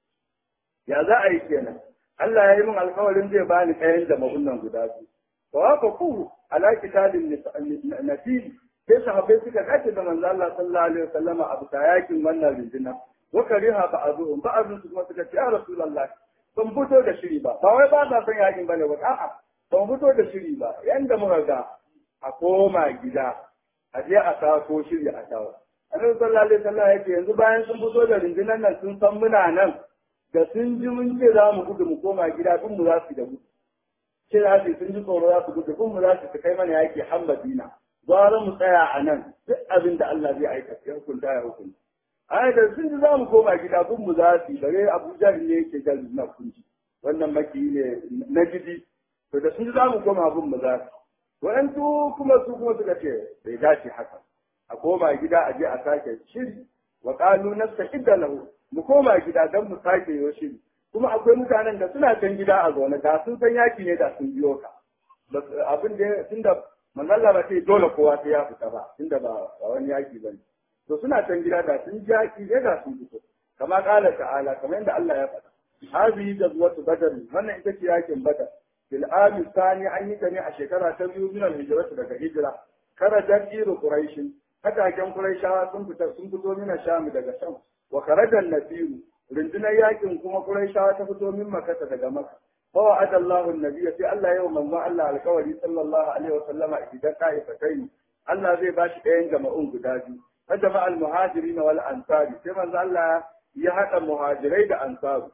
ya za a yi kenan Allah ya yi min alkawarin zai bani ɗayan da mahunnan guda biyu to haka ku ala kitabin nasil sai sahabbai suka dace da manzo Allah sallallahu alaihi wasallama a bisa yakin wannan runduna wa kariha ba'dhum ba'dhum kuma suka ce ya rasulullahi ban fito da shiri ba ba wai ba sa son yakin bane ba a'a ban fito da shiri ba yanda muka ga a koma gida a je a sako shiri a tawo annabi sallallahu alaihi wasallam yake yanzu bayan sun fito da rundunar nan sun san muna nan da sun ji mun ce za mu gudu mu koma gida duk mu za su da gudu ce za su sun ji tsoro za su gudu duk mu za su kai mana yaki har Madina gwara mu tsaya a nan duk abin da Allah zai aikata ya hukunta ya hukunta ai da sun ji za mu koma gida kun mu za su bare Abuja ne yake jan na kunji wannan maki ne na gidi to da sun ji za mu koma abin mu za su waɗansu kuma su kuma suka ce bai dace haka a koma gida a je a sake shiri wa qalu nastaqidda lahu mu koma gida dan mu sake yo shiri kuma akwai mutanen da suna can gida a zaune da sun san yaki ne da sun biyo ka abin da tunda manzalla ba sai dole kowa sai ya fita ba tunda ba wani yaki bane to suna can gida da sun ji haƙi ne da sun fito kama ƙala ta'ala kamar yadda Allah ya faɗa hazihi jazwatu badar wannan ita ce yakin badar fil ami sani an yi ta ne a shekara ta biyu min al daga hijira karajan iru quraish hataken quraishawa sun fita sun fito min sham daga sham wa karajan nasiru rundunar yakin kuma quraishawa ta fito min makka daga makka fa wa'ada Allahu an-nabiy sai Allah yau manzo Allah alkawari sallallahu alaihi wa sallama idan ta'ifatayn Allah zai bashi ɗayan jama'un guda biyu فجمع المهاجرين والأنصار كما الله يحق المهاجرين da ansaru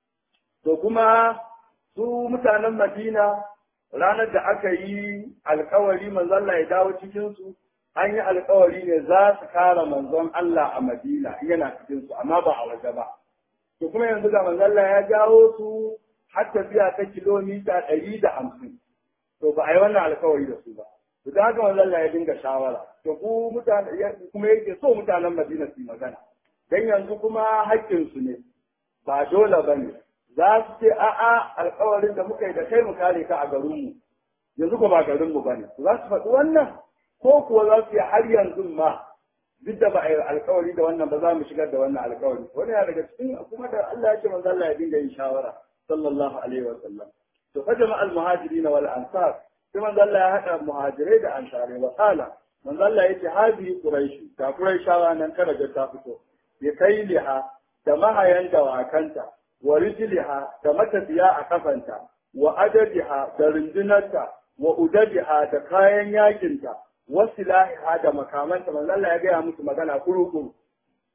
to kuma su mutanen Madina ranar da aka yi alkawari manzon Allah ya dawo cikin su an yi alkawari ne za su kara manzon Allah a Madina yana cikin su amma ba a waje ba to kuma yanzu ga manzon Allah ya jawo su har tafiya ta kilomita ɗari da hamsin to ba a yi wannan alkawari da su ba to da haka manzon Allah ya dinga shawara to ku mutane kuma yake so mutanen Madina su magana dan yanzu kuma haƙƙin su ne ba dole bane za su ce a'a alƙawarin da muka yi da kai mu kare ka a garin mu yanzu ko ba garin mu bane za su faɗi wannan ko kuwa za su yi har yanzu ma duk da ba a yi alƙawari da wannan ba za mu shigar da wannan alƙawari wani ya daga cikin kuma da Allah ya ce manzo Allah ya dinga yin shawara sallallahu alaihi wa sallam to fa jama'al muhajirin wal ansar sai manzo Allah ya haɗa muhajirai da ansare wa qala manzo Allah yace hadi quraish ta quraishawa nan kada ga ta fito ya kai liha da mahayan dawakanta wa rijliha da matafiya a kafanta wa adadiha da rundunarta wa udadiha da kayan yakinta wa silahiha da makamanta manzo Allah ya gaya musu magana kuru-kuru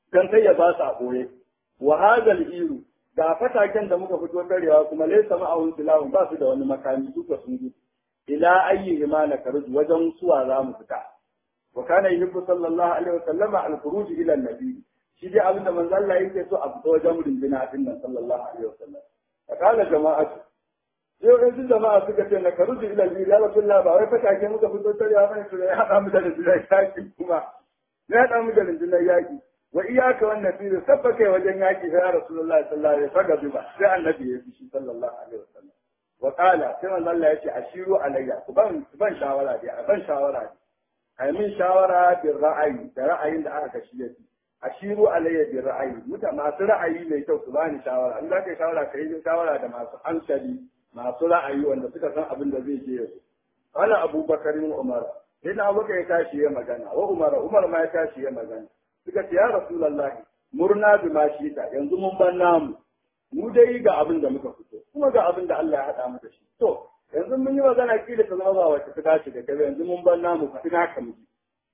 dan kai ya ba su a boye wa hadal iru ga fataken da muka fito tarewa kuma laysa ma'ahum silahun ba su da wani makami duka sun gudu ila ayyi imana karju wajen suwa za mu fita wa kana yuhibbu sallallahu alaihi wa sallama al-khuruj ila an-nabi shi dai abinda manzo Allah yake so a fita wajen rundina din nan sallallahu alaihi wa sallam fa kana jama'atu sai wasu jama'a suka ce na karuji ila al ya rasulullah ba wai fatake muka fito tarewa bane to ya hada mu da rundunar yaki kuma ya hada mu da rundunar yaki wa iyaka wannan fiye sabba kai wajen yaki ya rasulullah sallallahu alaihi wa sallam ba sai annabi ya fi shi sallallahu alaihi wa sallam wa qala sai manzo Allah yace ashiru alayya ku ban ku ban shawara dai a ban shawara dai ai min shawara bil ra'ayi da ra'ayin da aka kashi yake ashiru alayya bil ra'ayi muta masu ra'ayi mai kyau su bani shawara in za ka yi shawara ka yi shawara da masu hankali masu ra'ayi wanda suka san abin da zai je yanzu wala abubakar umar sai na abubakar ya tashi ya magana wa umar umar ma ya tashi ya magana suka ce ya rasulullahi murna bi ma shi ta yanzu mun ban namu mu dai ga abin da muka fito kuma ga abin da Allah ya haɗa mu da shi to yanzu mun yi magana kila ta zama ba wacce ta tashi da kai yanzu mun ban namu fa ina ka miji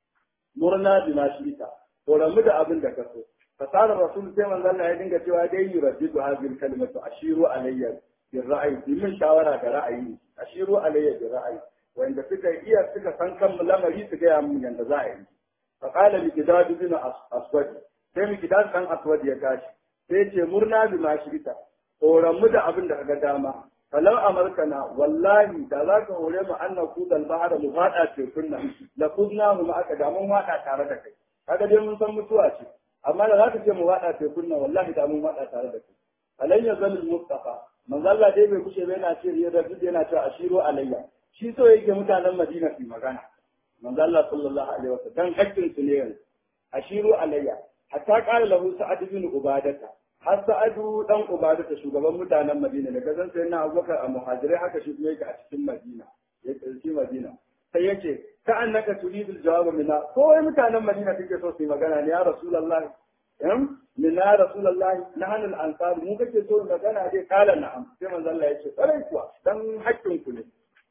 murna bi ma shi ta to ramu da abin da ka so fasarar rasul sai manzo Allah ya dinga cewa dai yuraddidu hadhihi kalimatu ashiru alayya bil ra'ayi min shawara da ra'ayi ashiru alayya bil ra'ayi wanda suka iya suka san kan lamari su ga mun yanda za a yi fa qala mikdad bin aswad sai mikdad dan aswad ya tashi sai ce murna bi ma shirita horon mu da abin da kaga dama falau amarkana wallahi da za ka hore mu annan kudal bahara mu fada tekun nan la kudna mu aka da mun fada tare da kai kaga dai mun san mutuwa ce amma da za ka ce mu fada tekun nan wallahi da mun fada tare da kai alayya zalil mustafa manzo Allah dai bai kushe bai na ce ya da yana cewa ashiru alayya shi so yake mutanen Madina su magana manzo Allah sallallahu alaihi wasallam dan hakkin su ne yanzu ashiru alayya hatta qala lahu sa'ad bin ubadata har sa'adu dan ubadata shugaban mutanen Madina da gazan sai na Abubakar a muhajirai haka shi kuma yake a cikin Madina ya tsarki Madina sai yace ka annaka turidul jawab minna ko wai mutanen Madina kake so su yi magana ne ya rasulullahi em minna rasulullahi nahnu al-ansar mu kake so magana dai kala na'am sai manzo Allah yace sarai kuwa dan hakkin ku ne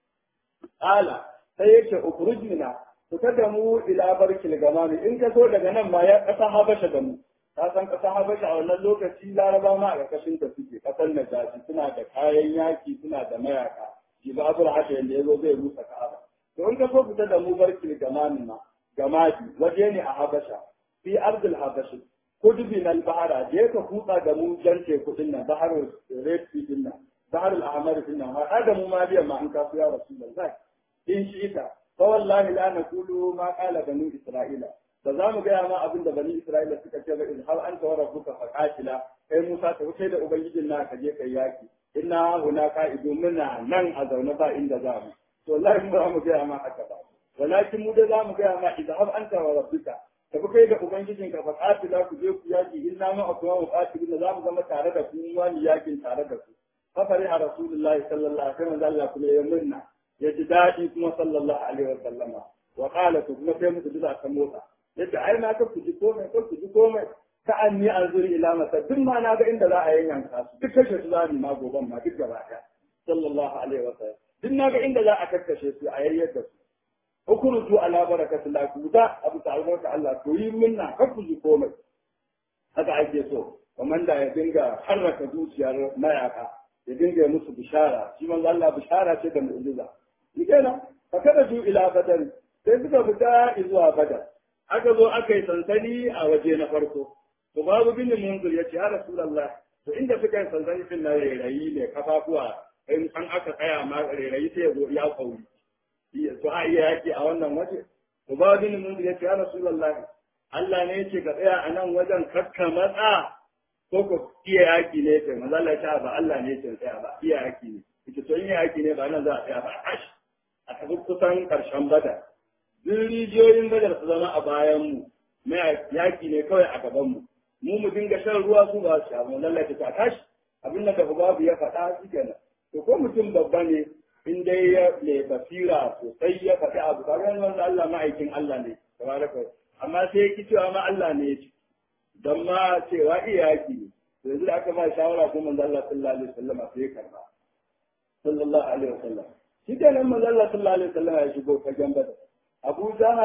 ala sai yace ukhrujna fita da mu ila barkil gamami in ka so daga nan ma ya kasa habasha da mu ka san kasa habasha a wannan lokaci laraba ma a ƙarƙashin ta suke ƙasar najashi suna da kayan yaki suna da mayaka jibabul haka yanda yazo zai rusa ka'aba to in ka so fita da mu barkil gamami ma gamadi waje ne a habasha fi ardil habashi kudubi nan bahara je ka kutsa da mu jan teku din nan baharul red sea din nan baharul ahmar din nan har da mu ma biyan ma an kafu ya rasulullahi in shi ita fa wallahi la naqulu ma qala banu isra'ila ba za mu gaya ma abin da bani isra'ila suka ce ba izhar anta wa rabbuka faqatila kai musa ta wuce da ubangijin na ka je kai yaki inna huna qa'idu muna nan a zaune ba inda za mu to wallahi mu ba mu gaya ma haka ba walakin mu da za mu gaya ma izhar anta wa rabbuka tafi kai da ubangijin ka faqatila ku je ku yaki inna ma akwa mu qatiluna za mu zama tare da ku wani yakin tare da ku fafari a rasulullahi sallallahu alaihi wasallam Allah kuma ya munna ya ji daɗi kuma sallallahu alaihi wa sallama wa qala to kuma sai muku duka kan motsa yadda ai na ka kuji komai ka kuji komai ka an ni an zuri ila masa duk ma na ga inda za a yanyanka su duk kashe su za mu ma goban ma duk gaba ɗaya sallallahu alaihi wa sallam duk na ga inda za a kakkashe su a yayyar da su ukurutu ala barakatillah ku da abu ta'ala Allah to yi minna ka kuji komai haka ake so komanda ya dinga harraka zuciyar mayaka ya dinga musu bishara shi manzo Allah bishara ce da mu'jiza shi kenan fa kada su ila badar sai suka fita zuwa badar aka zo aka yi sansani a waje na farko to babu bin munzur ya ce ya rasulullah to inda suka yi sansani din na rairayi ne kafafuwa in an aka tsaya ma rairayi sai ya zo ya kauri to a iya yaki a wannan waje to babu bin munzur ya ce ya rasulullah Allah ne ya ce ka tsaya a nan wajen kakka matsa ko ko iya yaki ne kai manzo Allah ya ba Allah ne ya tsaya ba iya yaki ne ita to in yaki ne ba nan za a tsaya ba ash a tafi kusan karshen badar duk rijiyoyin badar su zama a bayan mu mai yaki ne kawai a gaban mu mu mu dinga shan ruwa su ba su amma lallai ta tashi abin da gaba babu ya faɗa shi kenan to ko mutum babba ne in dai ya mai basira sosai ya faɗi abu kaga yanzu Allah ma'aikin Allah ne tabaraka amma sai ya ki cewa ma Allah ne ya ci don ma cewa iyaki ne yanzu da aka ba shawara ko manzo Allah sallallahu alaihi wasallam sai karba sallallahu alaihi wasallam shi da nan manzo Allah sallallahu alaihi wasallam ya shigo fagen badar Abu Jahal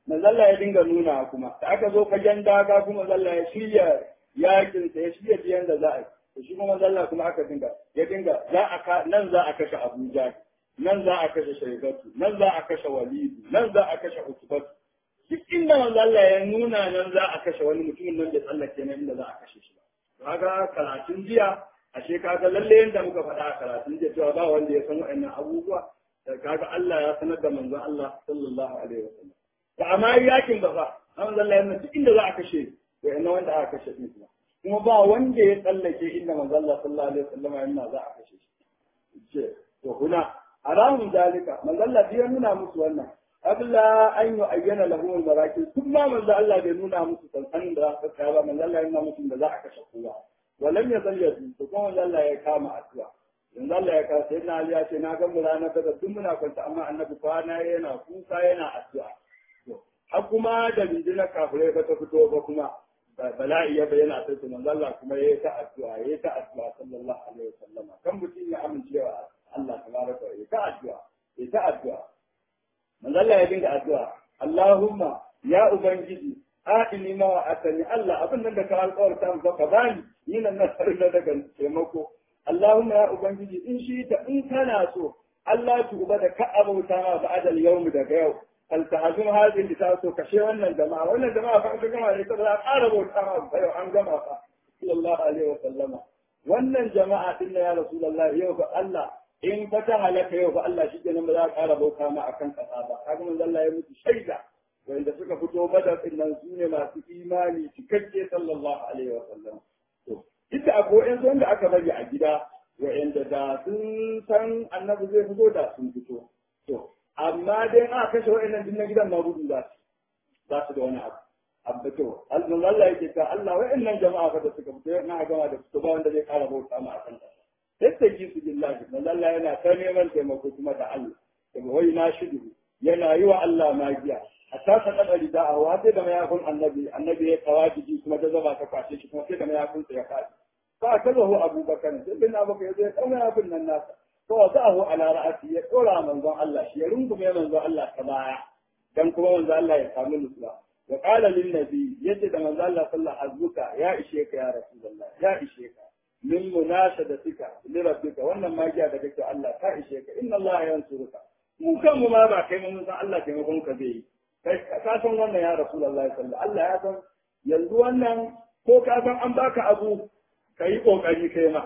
manzalla ya dinga nuna kuma da aka zo fagen daga kuma manzalla ya shirya yakin sa ya shirya biyan da za a yi to shi kuma manzalla kuma aka dinga ya dinga za a ka nan za a kashe Abuja nan za a kashe Shaibatu nan za a kashe Walidu nan za a kashe Utbatu duk inda manzalla ya nuna nan za a kashe wani mutumin nan da tsallake nan inda za a kashe shi ba kaga karatun jiya ashe kaga lalle yanda muka faɗa a karatun jiya cewa ba wanda ya san wa'annan abubuwa da kaga Allah ya sanar da manzon Allah sallallahu alaihi wasallam da amma yakin ba fa an zalla yana duk inda za a kashe wa'annan wanda aka kashe din kuma kuma ba wanda ya tsallake inda manzon Allah sallallahu alaihi wasallam yana za a kashe shi ce to huna haramun dalika manzon Allah ya nuna musu wannan abla an yi ayyana lahu al-marakin kuma manzo Allah bai nuna musu sansanin da za su kai ba manzo Allah ya nuna musu da za a kashe kowa walam ya san yadu to kuma manzo Allah ya kama addu'a yanzu Allah ya kawo sai na Ali ya ce na ga mu ranar da duk muna kwanta amma annabi kwana yana kuka yana addu'a to har kuma da bindinar kafirai ba ta fito ba kuma bala'i ya bayyana sai manzo Allah kuma yayi ta addu'a yayi ta addu'a sallallahu alaihi wasallam kan mutum ya amincewa Allah tabaraka wa ta'ala ta addu'a yayi ta addu'a manzo Allah ya dinga addu'a Allahumma ya ubangiji a'ini ma wa atani Allah abin nan da ka alƙawarta mu ka bani ni nan na sarri na daga taimako Allahumma ya ubangiji in shi ta in kana so Allah tuba da ka abauta ma ba'dal yawm daga yau fal tahzum hadhihi ta so kashe wannan jama'a wannan jama'a fa ka gama ne saboda ƙara bauta ma ba yau an gama fa sallallahu alaihi wa sallama wannan jama'a din ya rasulullahi yau fa Allah in fa ta halaka yau fa Allah shi kenan ba za a ƙara bauta ma akan ƙasa ba kaga manzo Allah ya mutu shaida wanda suka fito badar din nan su ne masu imani cikakke sallallahu alaihi wa sallam to ita akwai yan wanda aka bari a gida wa'anda da sun san annabi zai fito da sun fito to amma dai aka kashe wa'annan din na gidan ma gudu za su za su da wani abu abu to manzo Allah yake ta Allah wa'annan jama'a fa da suka fito na gama da fito ba wanda zai ƙara bauta ma akan ƙasa yattaki su billahi manzo Allah yana ta neman taimako kuma da Allah daga wai na shidu yana yi wa Allah magiya hatta ta kada rida a wace da mayakun annabi annabi ya tawaji kuma ta zama ta kwashe shi kuma sai da mayakun sa ya faɗi fa kazahu abubakar sai bin abubakar ya zo ya kauna mayakun nan nasa to wa za'ahu ala ra'ati ya dora manzon Allah shi ya rungume manzon Allah ta baya dan kuma manzon Allah ya samu nutsuwa wa qala lin nabi yace da manzon Allah sallallahu alaihi wasallam ya ishe ka ya rasulullah ya ishe ka min munashadatika li rabbika wannan magiya da kake Allah ta ishe ka inna Allah yansuruka mu kanmu ma ba kai mun san Allah taimakon ka zai yi kai ka san wannan ya rasulullahi sallallahu Allah ya san yanzu wannan ko ka san an baka abu kai kokari kai ma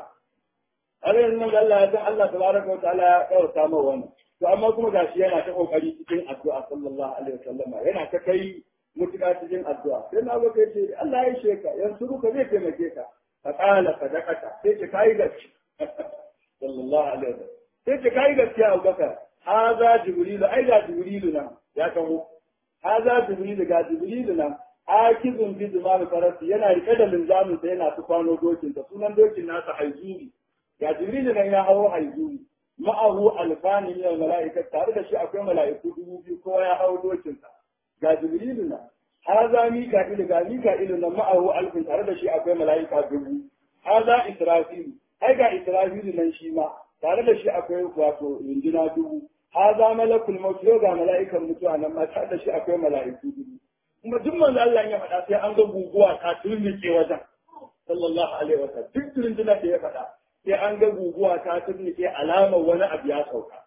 har yanzu nan Allah ya san Allah tabaraka wa ta'ala ya kauta ma wannan to amma kuma gashi yana ta kokari cikin addu'a sallallahu alaihi wasallam yana ta kai mutuka cikin addu'a sai na ga kai ce Allah ya sheka yanzu ka zai taimake ka فقال صدقت sai kai gaskiya sallallahu alaihi wasallam sai ce kai gaskiya Abu Bakar haza jibril ai ga jibril nan ya kawo haza jibril ga jibril nan akizun bi zumar farasi yana rike da linzamin sa yana tufano dokin sa sunan dokin nasa haizuri ga jibril nan ya hawo haizuri ma'ahu alfani min almalaika tare da shi akwai mala'iku dubu biyu kowa ya hawo dokin sa ga jibril nan haza mika'il ga mika'il nan ma'ahu alfin tare da shi akwai mala'ika dubu haza israfil ai ga israfil nan shi ma tare da shi akwai wato injina dubu haza malakul maut yau ga mala'ikan mutuwa nan ma tare da shi akwai mala'iku dubu kuma duk manzo Allah ya faɗa sai an ga guguwa ta turnike wajen sallallahu alaihi wasallam duk rundunar da ya faɗa sai an ga guguwa ta turnike alamar wani abu ya sauka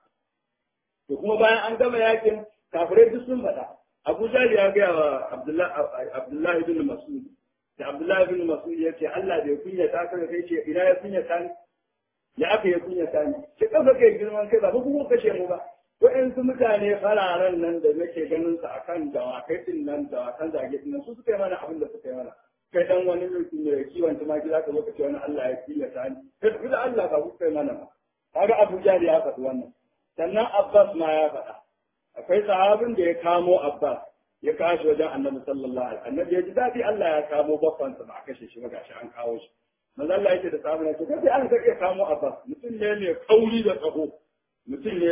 to kuma bayan an gama yakin kafirai duk sun faɗa Abu Jali ya gaya wa Abdullahi bin Mas'ud da Abdullahi bin Mas'ud ya ce Allah bai kunya ta kaga kai ce ina ya kunya ta ni ya aka ya kunya ta ni ki kafa kai girman kai ba ku kashe mu ba wa'yansu mutane fararen nan da nake ganin su akan dawakai din nan dawakan zage din nan su suka yi mana abin da suka yi mana kai dan wani mutum mai kiwon tumaki za ka zo ka ce wani Allah ya kiyata ni kai tafi da Allah ba ku kai mana ba kaga Abu Jali ya faɗi wannan sannan Abbas ma ya faɗa akwai sahabin da ya kamo Abbas ya kashi wajen Annabi sallallahu alaihi wasallam annabi ya ji dadi Allah ya kamo babban sa ba a kashe shi ba gashi an kawo shi manzo Allah yake da sahabin ya ce kai an ka kamo Abbas mutum ne mai kauri da tsaho mutum ne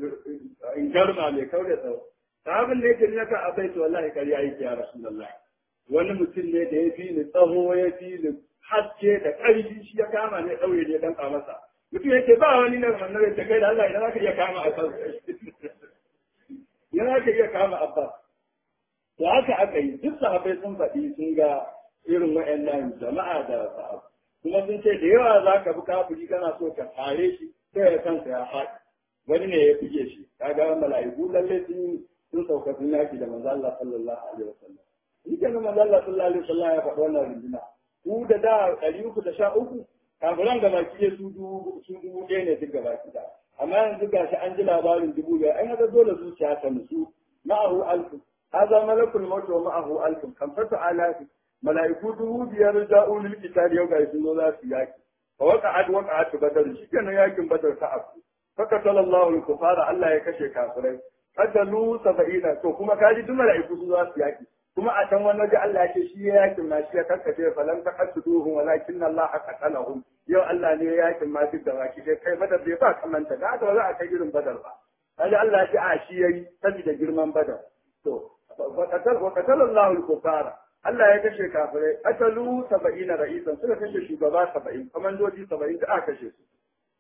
in garma mai kauri da tsaho sahabin da yake naka a baiti wallahi kariya yake ya rasulullahi wani mutum ne da ya fi ni tsaho ya fi ni haske da ƙarfi shi ya kama ne ɗaure ne dan masa mutum yake ba wani nan annabi da kai da Allah idan zaka iya kama Abbas idan zaka iya kama Abbas to haka aka yi duk sahabbai sun faɗi sun ga irin wa'annan jama'a da sahabbai kuma sun ce da yawa za ka bi kafiri kana so ka tare shi sai ya kansa ya faɗi wani ne ya fige shi kaga mala'iku lalle sun sun sauka sun yaki da manzo Allah sallallahu alaihi wasallam shi kenan manzo Allah sallallahu alaihi wasallam ya faɗi wannan runduna ku da da ɗari uku da sha uku kafiran da baki su dubu su dubu ɗaya ne duk gaba ɗaya amma yanzu ga shi an ji labarin dubu biyar an haka dole zuciya ta nutsu ma'ahu alfu haza malakul maut wa ma'ahu alfu kan fata alafi mala'iku dubu biyar ja'u lil qital yau ga sun zo za su yaki fa waqa'at waqa'at badar shikenan yakin badar ta afu faka sallallahu al kufara Allah ya kashe kafirai qadalu 70 to kuma kaji duk mala'iku su za su yaki kuma a can wani waje Allah ya ce shi ya yakin ma shi ya karkace falan taqattuhum walakin Allah qatalahum yau Allah ne ya yakin ma duk da baki dai kai badar bai ba kamanta da haka ba za a kai irin badar ba kaji Allah ya ce a shi yayi saboda girman badar to wa qatal wa qatala Allah al-kufara Allah ya kashe kafirai atalu 70 ra'isan suka kashe shugaba 70 komandoji 70 da aka kashe su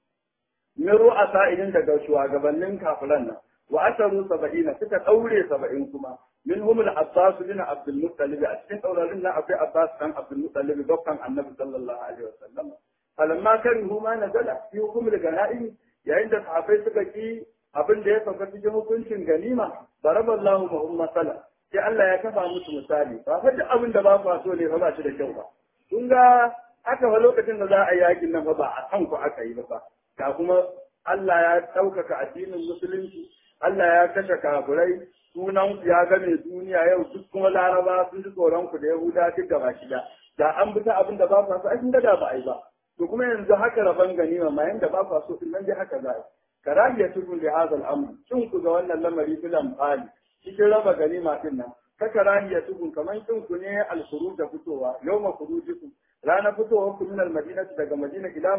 min ru'asa idan daga shugabannin kafiran nan wa asaru 70 suka daure 70 kuma منهم العباس بن عبد المطلب أشكين أولا لنا أبي عباس كان عبد المطلب دوكان النبي صلى الله عليه وسلم فلما كان هما نزل في حكم الغنائم yayin da sahabbai suka ki abin da ya sauka cikin hukuncin ganima daraba Allahu mahum masala sai Allah ya kafa musu misali ba fa duk abin da ba ku so ne fa ba shi da kyau ba kun ga aka fa lokacin da za a yakin nan fa ba a kan ku aka yi ba ga kuma Allah ya ɗaukaka addinin musulunci Allah ya kashe kafirai sunan ku ya game duniya yau duk kuma laraba sun ji tsoron ku da yahuda duk gaba shida da an bi ta abin da ba ku so ai da ba ai ba to kuma yanzu haka raban ganima ma yanda ba ku so din nan dai haka za a karahiya tukun li hadha al-amr kin ku ga wannan lamari filan fali cikin raba ganima din nan ka karahiya tukun kaman kin ku ne al-khuruj da fitowa yawma khurujikum rana fitowa ku min al-madina daga madina ila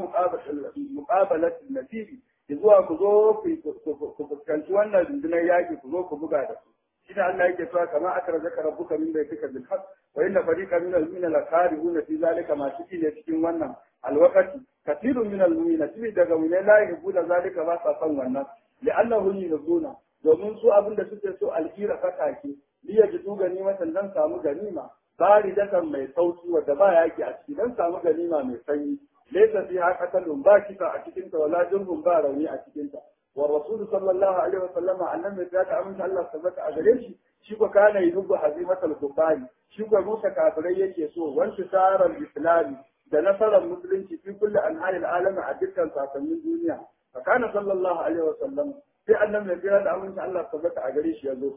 muqabalat al-nasiri zuwa ku zo ku fuskanci wannan rundunar yaƙi ku zo ku buga da su shi da Allah yake cewa kama aka razaka rabbuka min baitika bil haqq wa inna fariqan min al mu'minina la karihuna fi zalika ma shi ne cikin wannan alwaqati kathirun min al mu'minina tibi daga mu ne la yuhibuna zalika ba sa son wannan li'annahu yuzuna domin su abin da suke so alhira fatake liya jitu ganima dan samu ganima baridatan mai sauki wadda ba yaki a ciki dan samu ganima mai sanyi laysa fiha qatalun ba kisa a cikin ta wala jurhun ba rauni a cikin ta wa rasul sallallahu alaihi wa sallam annabi ya ta amince Allah tabbata a gare shi shi ko kana yubu hazimatul kufari shi ko rusa kafirai yake so wanda sarar islami da nasarar musulunci fi kulli anha'il alami a dukkan sasannin duniya fa kana sallallahu alaihi wa sallam sai annabi ya kira da amince Allah tabbata a gare shi ya zo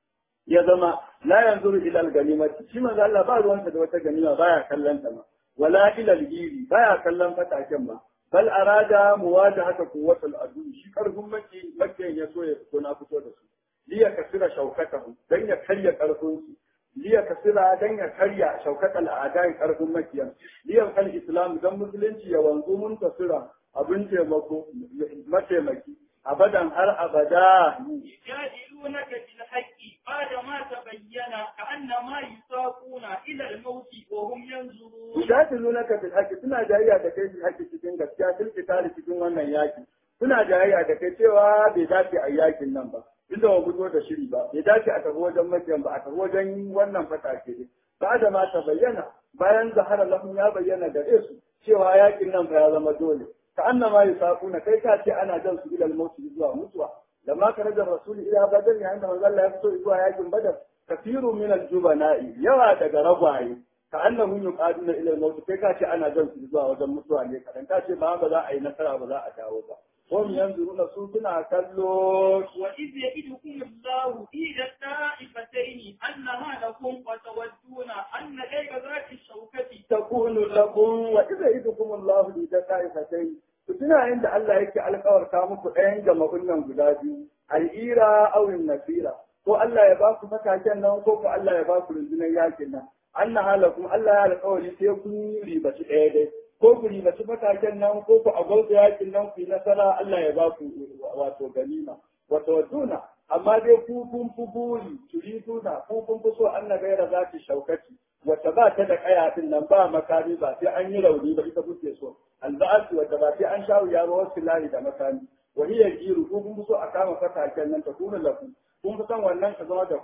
ya zama la yanzuru ila al-ganimati shi manzo Allah ba ruwansa da wata ganima baya kallon ta ma wala ila al-giri baya kallon fataken ba bal arada muwajahata quwwatul adu shi karfin maki makiyan ya so ya fito na fito da su liya kasira shaukatahu dan ya karya karfin su liya kasira dan ya karya shaukatal a'da'i karfin makiyan liya kal islam dan musulunci ya wanzu mun tasira abin taimako mataimaki abadan har abada يجادلونك بالحق بعد ما تبين كأنما يساقون إلى الموت وهم ينظرون yujadilunaka bil haqqi suna jayayya da kai bil haqqi cikin gaskiya fil qitali cikin wannan yaki suna jayayya da kai cewa bai dace a yakin nan ba inda ba fito da shiri ba bai dace a tafi wajen makiyan ba a tafi wajen wannan fatake ne ba da ma ta bayyana bayan zahara lahum ya bayyana gare su cewa yakin nan fa ya zama dole ka annama yusaquna kai ka ce ana jan su ila al-maut zuwa mutuwa lamma kana da rasul ila badar yayin da manzo Allah ya fito zuwa yakin badar kafiru min al-jubana'i yawa daga ragwaye ka annahum yuqaduna ila al-maut kai ka ce ana jan su zuwa wajen mutuwa ne kadan ka ce ba ba za a yi nasara ba za a dawo ba hum yanzuruna su suna kallo وإذ يئدكم الله إحدى الطائفتين أنها لكم وتودون أن غير ذات الشوكة takunu lakum wa idza idukum Allah li ta'ifatain ku tuna inda Allah yake alƙawarta muku ɗayan jama'un nan guda biyu al'ira aw nasira ko Allah ya ba ku fataken nan ko ko Allah ya ba ku rundunar yakin nan anna halakum Allah ya alƙawari sai kun ribaci ɗaya dai ko ku ribaci fataken nan ko ku a gauta yakin nan ku yi nasara Allah ya ba ku wato ganima wato waduna amma dai ku kun fi buri turiduna ku kun fi so Allah gaira zaki shaukati wata ba ta da kaya din nan ba makami ba sai an yi rauni ba ita kuke so alba'atu wata ba sai an shawo yaro wasu lahi da makami wa hiya jiru ko kun so a kama fataken nan ta kuna lafu kun fi san wannan ka zama da ku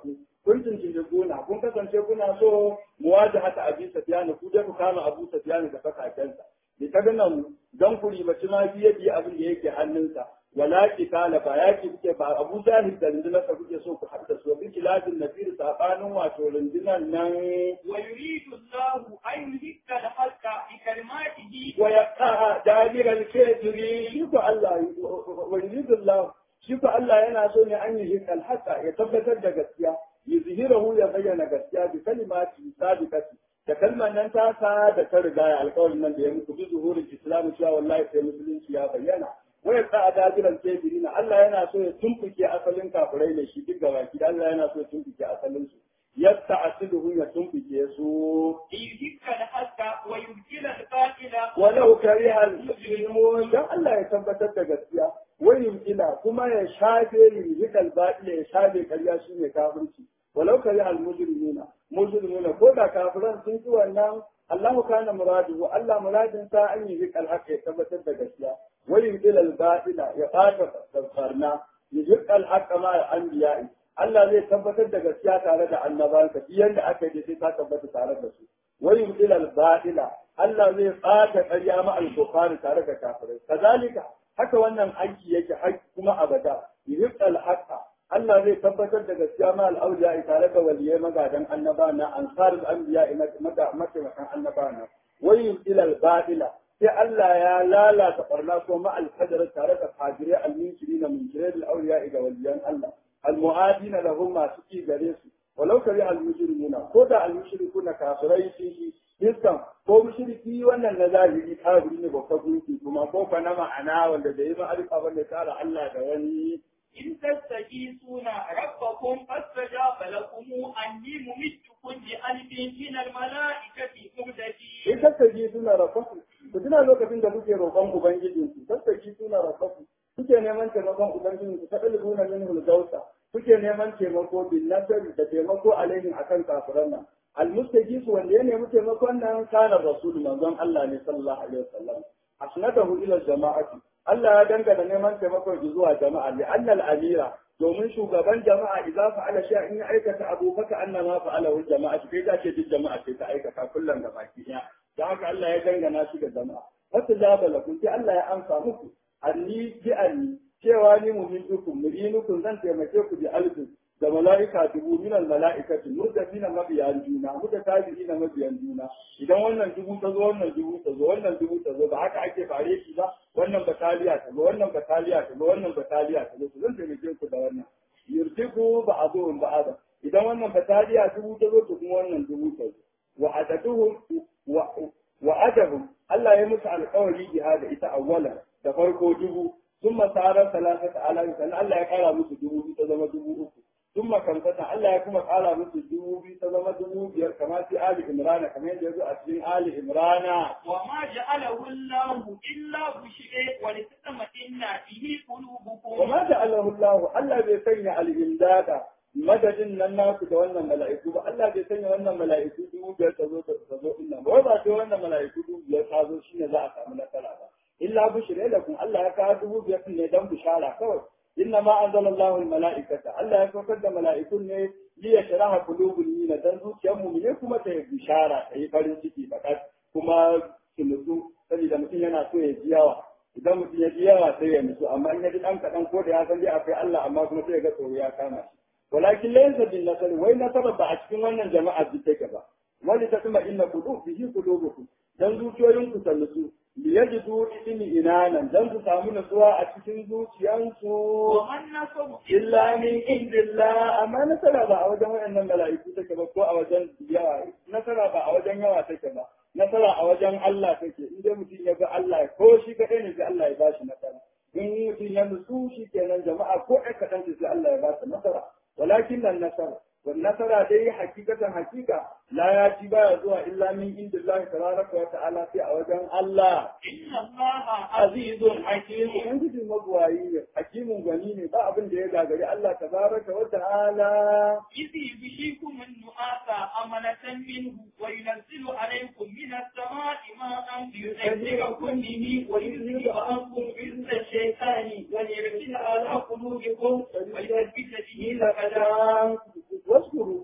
kun tuntunje gona kun kasance kuna so muwajahata abi sufyan ku da ku kama abu sufyan da fakakensa da ta gana don ku ribaci ma biye biye abin da yake hannunsa wala kitala ba yaki kuke ba abu zahir da rundunar sa kuke so ku haɗa su bi kilabin nafir sabanin wato rundunar nan ويريد الله أن يهك الحق بكلماته wa yaqa dabiral kafiri shi ko Allah wa yuridullah shi ko Allah yana so ne an yi hikal haqa ya tabbatar da gaskiya yuzhirahu ya bayyana gaskiya bi kalimati sabiqati da kalmar nan ta sa da ta riga ya alƙawarin nan da ya muku bi zuhurin islam cewa wallahi sai musulunci ya bayyana waya ta dabiral kafiri na Allah yana so ya tumfuke asalin kafirai ne shi duk gabaki Allah yana so ya tumfuke asalin su yasta asiluhu ya tumfuke su ليهك الحق ويبطل الباطل walau kariha al-muslimun dan Allah ya tabbatar da gaskiya wani ila kuma ya shafe rizikal batil ya shafe karya shine kafirci walau kariha al-mujrimuna mujrimuna ko da kafiran sun ci wannan Allahu kana muradu Allah muradin sa an yi zikal haqq ya tabbatar da gaskiya wani ila al-batila ya fata tsarna yuzikal haqq ma al-anbiya'i Allah zai tabbatar da gaskiya tare da annabansa yanda aka yi sai ta tabbata tare da su wani ila al-batila Allah zai ɓata ƙarya ma al tare da kafirai. Kazalika haka wannan aiki yake haƙƙi kuma abada. Yuhiqqal haqqa Allah zai tabbatar da gaskiya ma al-awliya tare da waliyai magadan annaba na ansarul anbiya mataimakan annaba na. Wai yuhiqqal al-batila sai Allah ya lalata barna ko ma al-qadar tare da fajirai al-minkirin minkirai al-awliya ga waliyan Allah. Al-mu'adina lahum masu ki gare su. Walau kari al-mujrimuna ko da al-mushrikuna kafirai shi Fiskan ko mushriki wannan na zahiri kafiri ne babba gunki kuma ko fa na ma'ana wanda da yi ma'arifa wanda tsara Allah da wani إن تستغيثون ربكم فاستجاب لكم أني ممدكم بألف من الملائكة مردفين in tattaki suna rafafu ku tuna lokacin da kuke roƙon ubangijin ku tattaki suna rafafu kuke neman taimakon ubangijin ku ta dalibuna min hulgausa kuke neman taimako bin nasari da taimako alaihim akan kafiran nan almustajisu wanda ya nemi taimakon nan kana rasul manzon Allah ne sallallahu alaihi wasallam asnadahu ila jama'ati Allah ya dangana neman taimakon shi zuwa jama'a li annal amira domin shugaban jama'a idza fa'ala shay'an in ya aikata abu faka annama fa'ala wal jama'a kai ta ce duk jama'a ce ta aikata kullum da baki ɗaya da haka Allah ya dangana shi ga jama'a wata jaba lakum sai Allah ya amsa muku anni bi anni cewa ni muhidukum mu'inukum zan taimake ku bi alfin da mala'ika dubu minal mala'ikati murdafina mabiyan juna mutatabi'ina mabiyan juna idan wannan dubu ta zo wannan dubu ta zo wannan dubu ta zo ba haka ake fare shi ba wannan bataliya ta zo wannan bataliya ta zo wannan bataliya ta zo to zan taimake ku da wannan yurtiku ba'dhum ba'da idan wannan bataliya dubu ta zo to kuma wannan dubu ta zo wa adaduhum wa wa adahum Allah ya musu alƙawari jihada ita awwalan da farko dubu ثم صار ثلاثة آلاف سنة الله يقال musu dubu biyu ta zama dubu uku ثم خمسة الله يكون قال musu dubu biyu ta zama dubu biyar kamar fi Ali Imran kamar yadda yazo a cikin Ali Imran وما جعله الله إلا بشرى ولتطمئن به قلوبكم وما جعله الله Allah bai sanya al-imdada madadin nan naku da wannan mala'iku ba Allah bai sanya wannan mala'iku dubu biyar ta zo ta zo din nan ba ba sai wannan mala'iku dubu biyar ta zo shine za a samu nasara ba illa bushra lakum Allah ya kawo dubu biyar ne dan bishara kawai inna ma anzalallahu al-mala'ikata Allah ya saukar da mala'ikun ne li yashraha qulubul mu'minin dan zuciyar mu'mine kuma ta yi bishara ta yi farin ciki fakat kuma su nutsu saboda mutum yana so ya ji yawa idan mutum ya ji yawa sai ya nutsu amma in ya ji dan kaɗan ko da ya san dai akwai Allah amma kuma sai ya ga tsoro ya kama shi walakin laysa bin nasar wai nasara ba a cikin wannan jama'a bi take ba wani ta kuma inna qulub bihi qulubukum dan zuciyoyinku ta nutsu liyajidu ismi inanan dan su samu nutsuwa a cikin zuciyansu ومن نصر illa min indillah amma nasara ba a wajen wayannan mala'iku take ba ko a wajen yawa nasara ba a wajen yawa take ba nasara a wajen Allah take in dai mutum ya ga Allah ko shi kadai ne sai Allah ya ba shi nasara in mutum ya nutsu shi kenan jama'a ko ai kadan sai Allah ya ba su nasara walakin nan nasara والنصر دي حقيقة حقيقة لا يأتي بها زوا إلا من عند الله تبارك وتعالى في أوجان الله إن الله عزيز حكيم وانت في مبواي حكيم غنيم با abin da ya gagari Allah tabaraka wa ta'ala إذ يغشيكم النعاس أمنة منه وينزل عليكم من السماء ماء ليذكركم به ويذهب عنكم رزق الشيطان وليرسل على قلوبكم ويثبت به الأقدام waskuru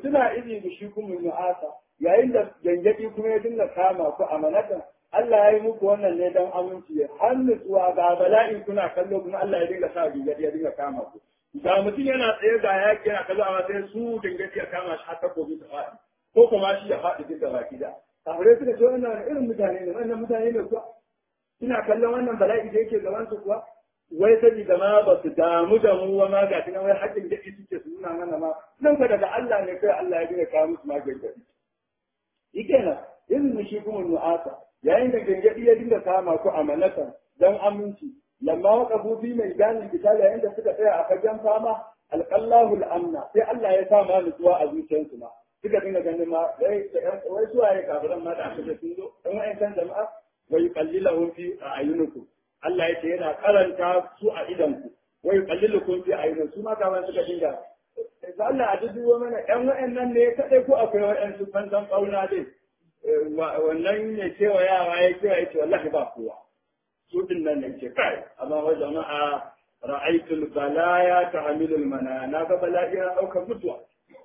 tuna izi da shi kuma nu'asa yayin da gangadi kuma ya dinga kama ku a manatan Allah ya yi muku wannan ne don aminci har nutsuwa ga bala'in kuna kallo kuma Allah ya dinga sa gangadi ya dinga kama ku ga mutum yana tsaye ga yaki yana kallo amma sai su gangadi ya kama shi har takobi ta faɗi ko kuma shi ya faɗi duk gaba gida kafirai suka ce wannan irin mutane ne wannan mutane ne kuwa ina kallon wannan bala'i da yake gaban su kuwa wai saboda ma ba su damu da mu wa ma ga tunan wai haƙƙin gaɗi suke su nuna mana ma nan ka daga Allah ne kai Allah ya gina kawo musu ma gaɗi shi kenan irin shi kuma nu'asa yayin da gangaɗi ya dinga kama ku amanatan dan aminci lamma waka bufi mai gani kitala yayin da suka tsaya a fagen fama alqallahu al'amna sai Allah ya sa ma nutsuwa a zuciyarsu ma suka dinga ganin ma wai wai suwaye kafiran ma da aka sun zo dan wa'ancan jama'a wa yuqallilahum fi a'yunikum Allah ya ce yana karanta su a idanku wai qallilukum fi ayunin su ma kaman suka dinga da Allah a dubo mana ɗan wa'annan ne kadai ko akwai wa'ansu ban san kauna dai wannan ne cewa yawa ya cewa ya ce wallahi ba kowa su din nan ne ce kai amma wa jama'a ra'aytul balaya tahmilul mana na ga bala'i ya dauka mutuwa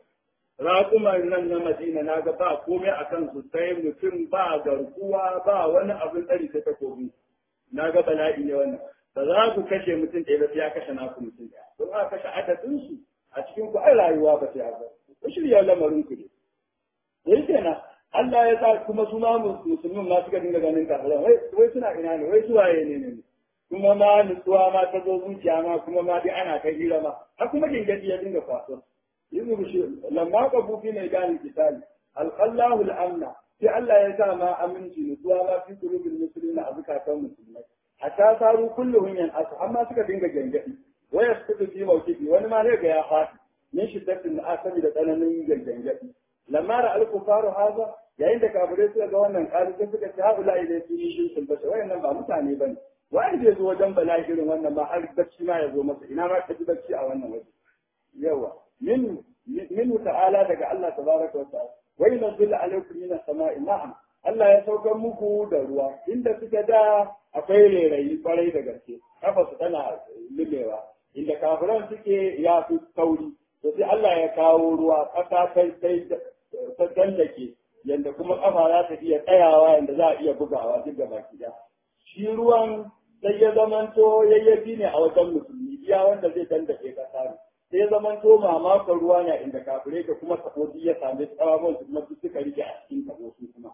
raƙuman nan na Madina na ga ba komai akan su sai mutum ba garkuwa ba wani abin tsari ta takobi na ga bala'i ne wannan ba za ku kashe mutum ɗaya ba sai ya kashe naku mutum ɗaya don aka kashe adadin su a cikin ku ai rayuwa ba sai haka ku shirya lamarin ku ne dai kenan Allah ya sa kuma su ma musulmin ma suka dinga ganin kafiran wai wai suna ina ne wai suwaye ne ne kuma ma nutsuwa ma ta zo zuciya ma kuma ma dai ana kai hira ma har kuma gingadi ya dinga faso yanzu shi lamma ka bufi mai gani kitali alqallahu al'amna sai Allah ya sa ma aminci nutsuwa ma fi qulubil muslimina a zakatan musulmai hatta saru kulluhum yan asu amma suka dinga gangadi waya suka fi mawkifi wani ma zai ga ya fati min shiddatin asabi da tsananin gangadi lamma ra al-kufaru haza yayin da kafirai suka ga wannan ƙari sai suka ce haula ilai su yi shirkin basa wayannan ba mutane bane wai zai zo wajen bala'i irin wannan ma har bacci ma ya zo masa ina ma ka ji bacci a wannan waje yawa min min ta'ala daga Allah tabaraka wa ta'ala wa yunzilu alaykum min as-sama'i ma'an Allah ya saukar muku da ruwa inda suka da akwai rairayi kwarai da gaske kafa su tana lumewa inda kafiran suke ya fi kauri to sai Allah ya kawo ruwa ƙasa kai sai ta tallake yanda kuma kafa za ta iya tsayawa yanda za a iya bugawa duk da baki ɗaya shi ruwan sai ya zamanto yayyafi ne a wajen musulmi iya wanda zai dandake kasa ne sai ya zamanto mamakon ruwa ne inda kafirai da kuma kafofi ya sami tsawon su kuma suka rike a cikin kafofi kuma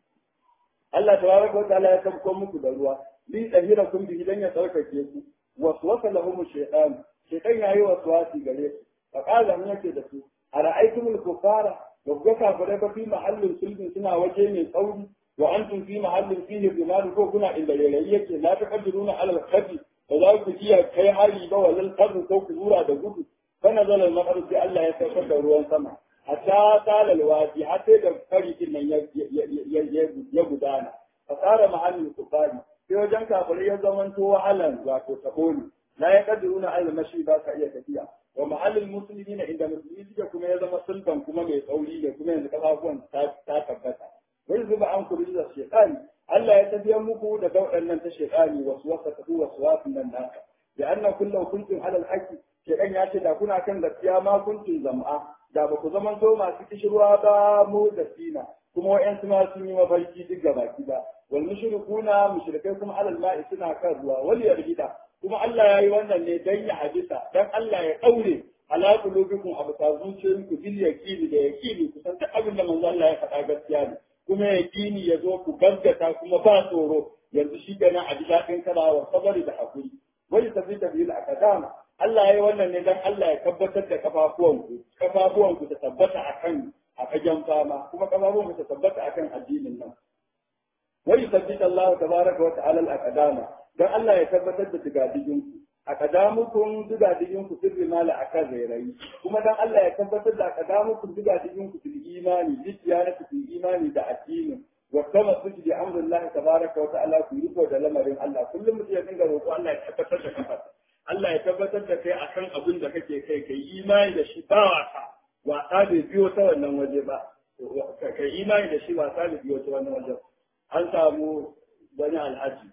Allah tabaraka wa ta'ala ya tabbatar muku da ruwa li tahirakum bihi dan ya tsarkake ku waswasa lahum shaytan shaytan yayi waswasi gare su fa qala mun yake da su ara'aytumul kufara gagga kafirai ba fi mahallin sulbin suna waje mai tsauri wa antum fi mahallin fihi bimal ko kuna inda rairayi yake la taqdiruna ala al-khabi ba za ku iya kai hari ba walal qadr ko ku zura da gudu kana zalal maqar sai Allah ya saukar da ruwan sama hatta talal wadi hatta da farikin nan ya gudana fasara mahallin kufari sai wajen kafirai ya zamanto wahalan wato taboni la ya kadiruna ala mashi ba ka iya tafiya wa mahallin musulmi na inda musulmi suke kuma ya zama sultan kuma mai tsauri ne kuma yanzu kafafuwan ta tabbata wani zuba an kuri da shekani Allah ya tafiyar muku da dauɗan nan ta shekani wasu wasa tafi wasu wasu nan naka da anna kullu kuntum ala alhaqi shekan ya ce da kuna kan gaskiya ma kuntum zam'a da ba ku zaman to masu kishirwa ba mu da sina kuma wa'yansu ma sun yi mafarki duk gabaki ba wal mushrikuna mushrikai kuma alal ma'i suna kan ruwa wal yargida kuma Allah ya yi wannan ne dan ya hadisa dan Allah ya daure ala qulubikum abta zuciyoyinku bil yaqini da yaqini ku san duk abin da manzo Allah ya faɗa gaskiya ne kuma yaqini ya zo ku gaskata kuma ba tsoro yanzu shi kenan a ji daɗin karawa sabari da hakuri wani tafi tafi da akadama Allah ya yi wannan ne dan Allah ya tabbatar da kafafuwanku kafafuwanku ta tabbata akan a fagen fama kuma kafafuwanku ta tabbata akan addinin nan wani tabbata Allah tabaraka wa ta'ala al-aqdama dan Allah ya tabbatar da digadiginku aqdamukum digadiginku fil rimala akan rairayi kuma dan Allah ya tabbatar da aqdamukum digadiginku fil imani litiyana fil imani da addinin wa kama suji bi amrillahi tabaraka wa ta'ala ku yi da lamarin Allah kullum mutum ya dinga roƙo Allah ya tabbatar da kafarsa Allah ya tabbatar da kai akan abin da kake kai kai imani da shi ba wasa wasa bai biyo ta wannan waje ba kai imani da shi wasa bai biyo ta wannan waje an samu wani alhaji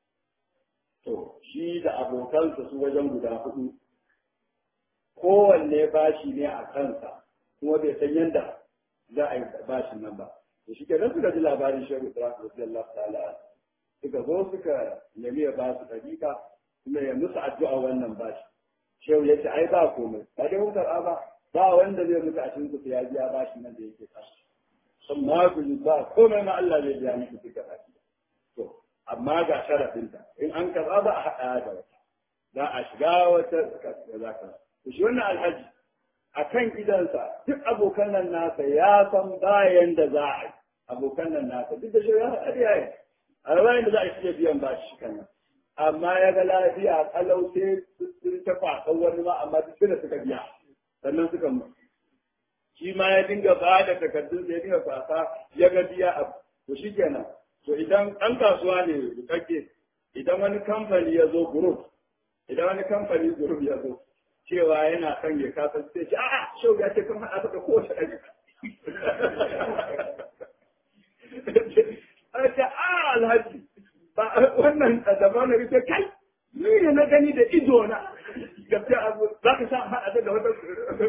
to shi da abokansa su wajen guda hudu kowanne bashi ne a kansa kuma bai san yanda za a yi bashin nan ba to shi kenan suka ji labarin shehu ibrahim radiyallahu ta'ala suka zo suka nemi ya ba su dariƙa kuma ya musu addu'a wannan bashi shehu ya ce ai ba komai ba dai mun karɓa ba ba wanda zai mutu a cikin ku ya biya bashin nan da yake kashi sun ma ku ba komai ma Allah zai biya miki duka baki to amma ga sharafinta in an karɓa ba a haɗa da wata za a shiga wata za ka to shi wannan alhaji a kan gidansa duk abokan nan nasa ya san bayan da za a yi abokan nan nasa duk da shi ya haɗa da yayi a bayan da za a shirya biyan ba shi kan nan amma ya ga lafiya kalau sai sun ta kwasan wani ma amma duk da suka biya sannan suka mutu shi ma ya dinga ba da takardun sai ya dinga kwasa ya ga biya abu to shi kenan to idan an kasuwa ne bukakke idan wani kamfani ya zo group idan wani kamfani group ya zo cewa yana son ya kasa sai ce a'a shau ya ce kan haɗa da kowace ɗari a ce a alhaji ba wannan daban na rike kai ni ne na gani da ido na gaskiya abu za ka sa haɗa da wata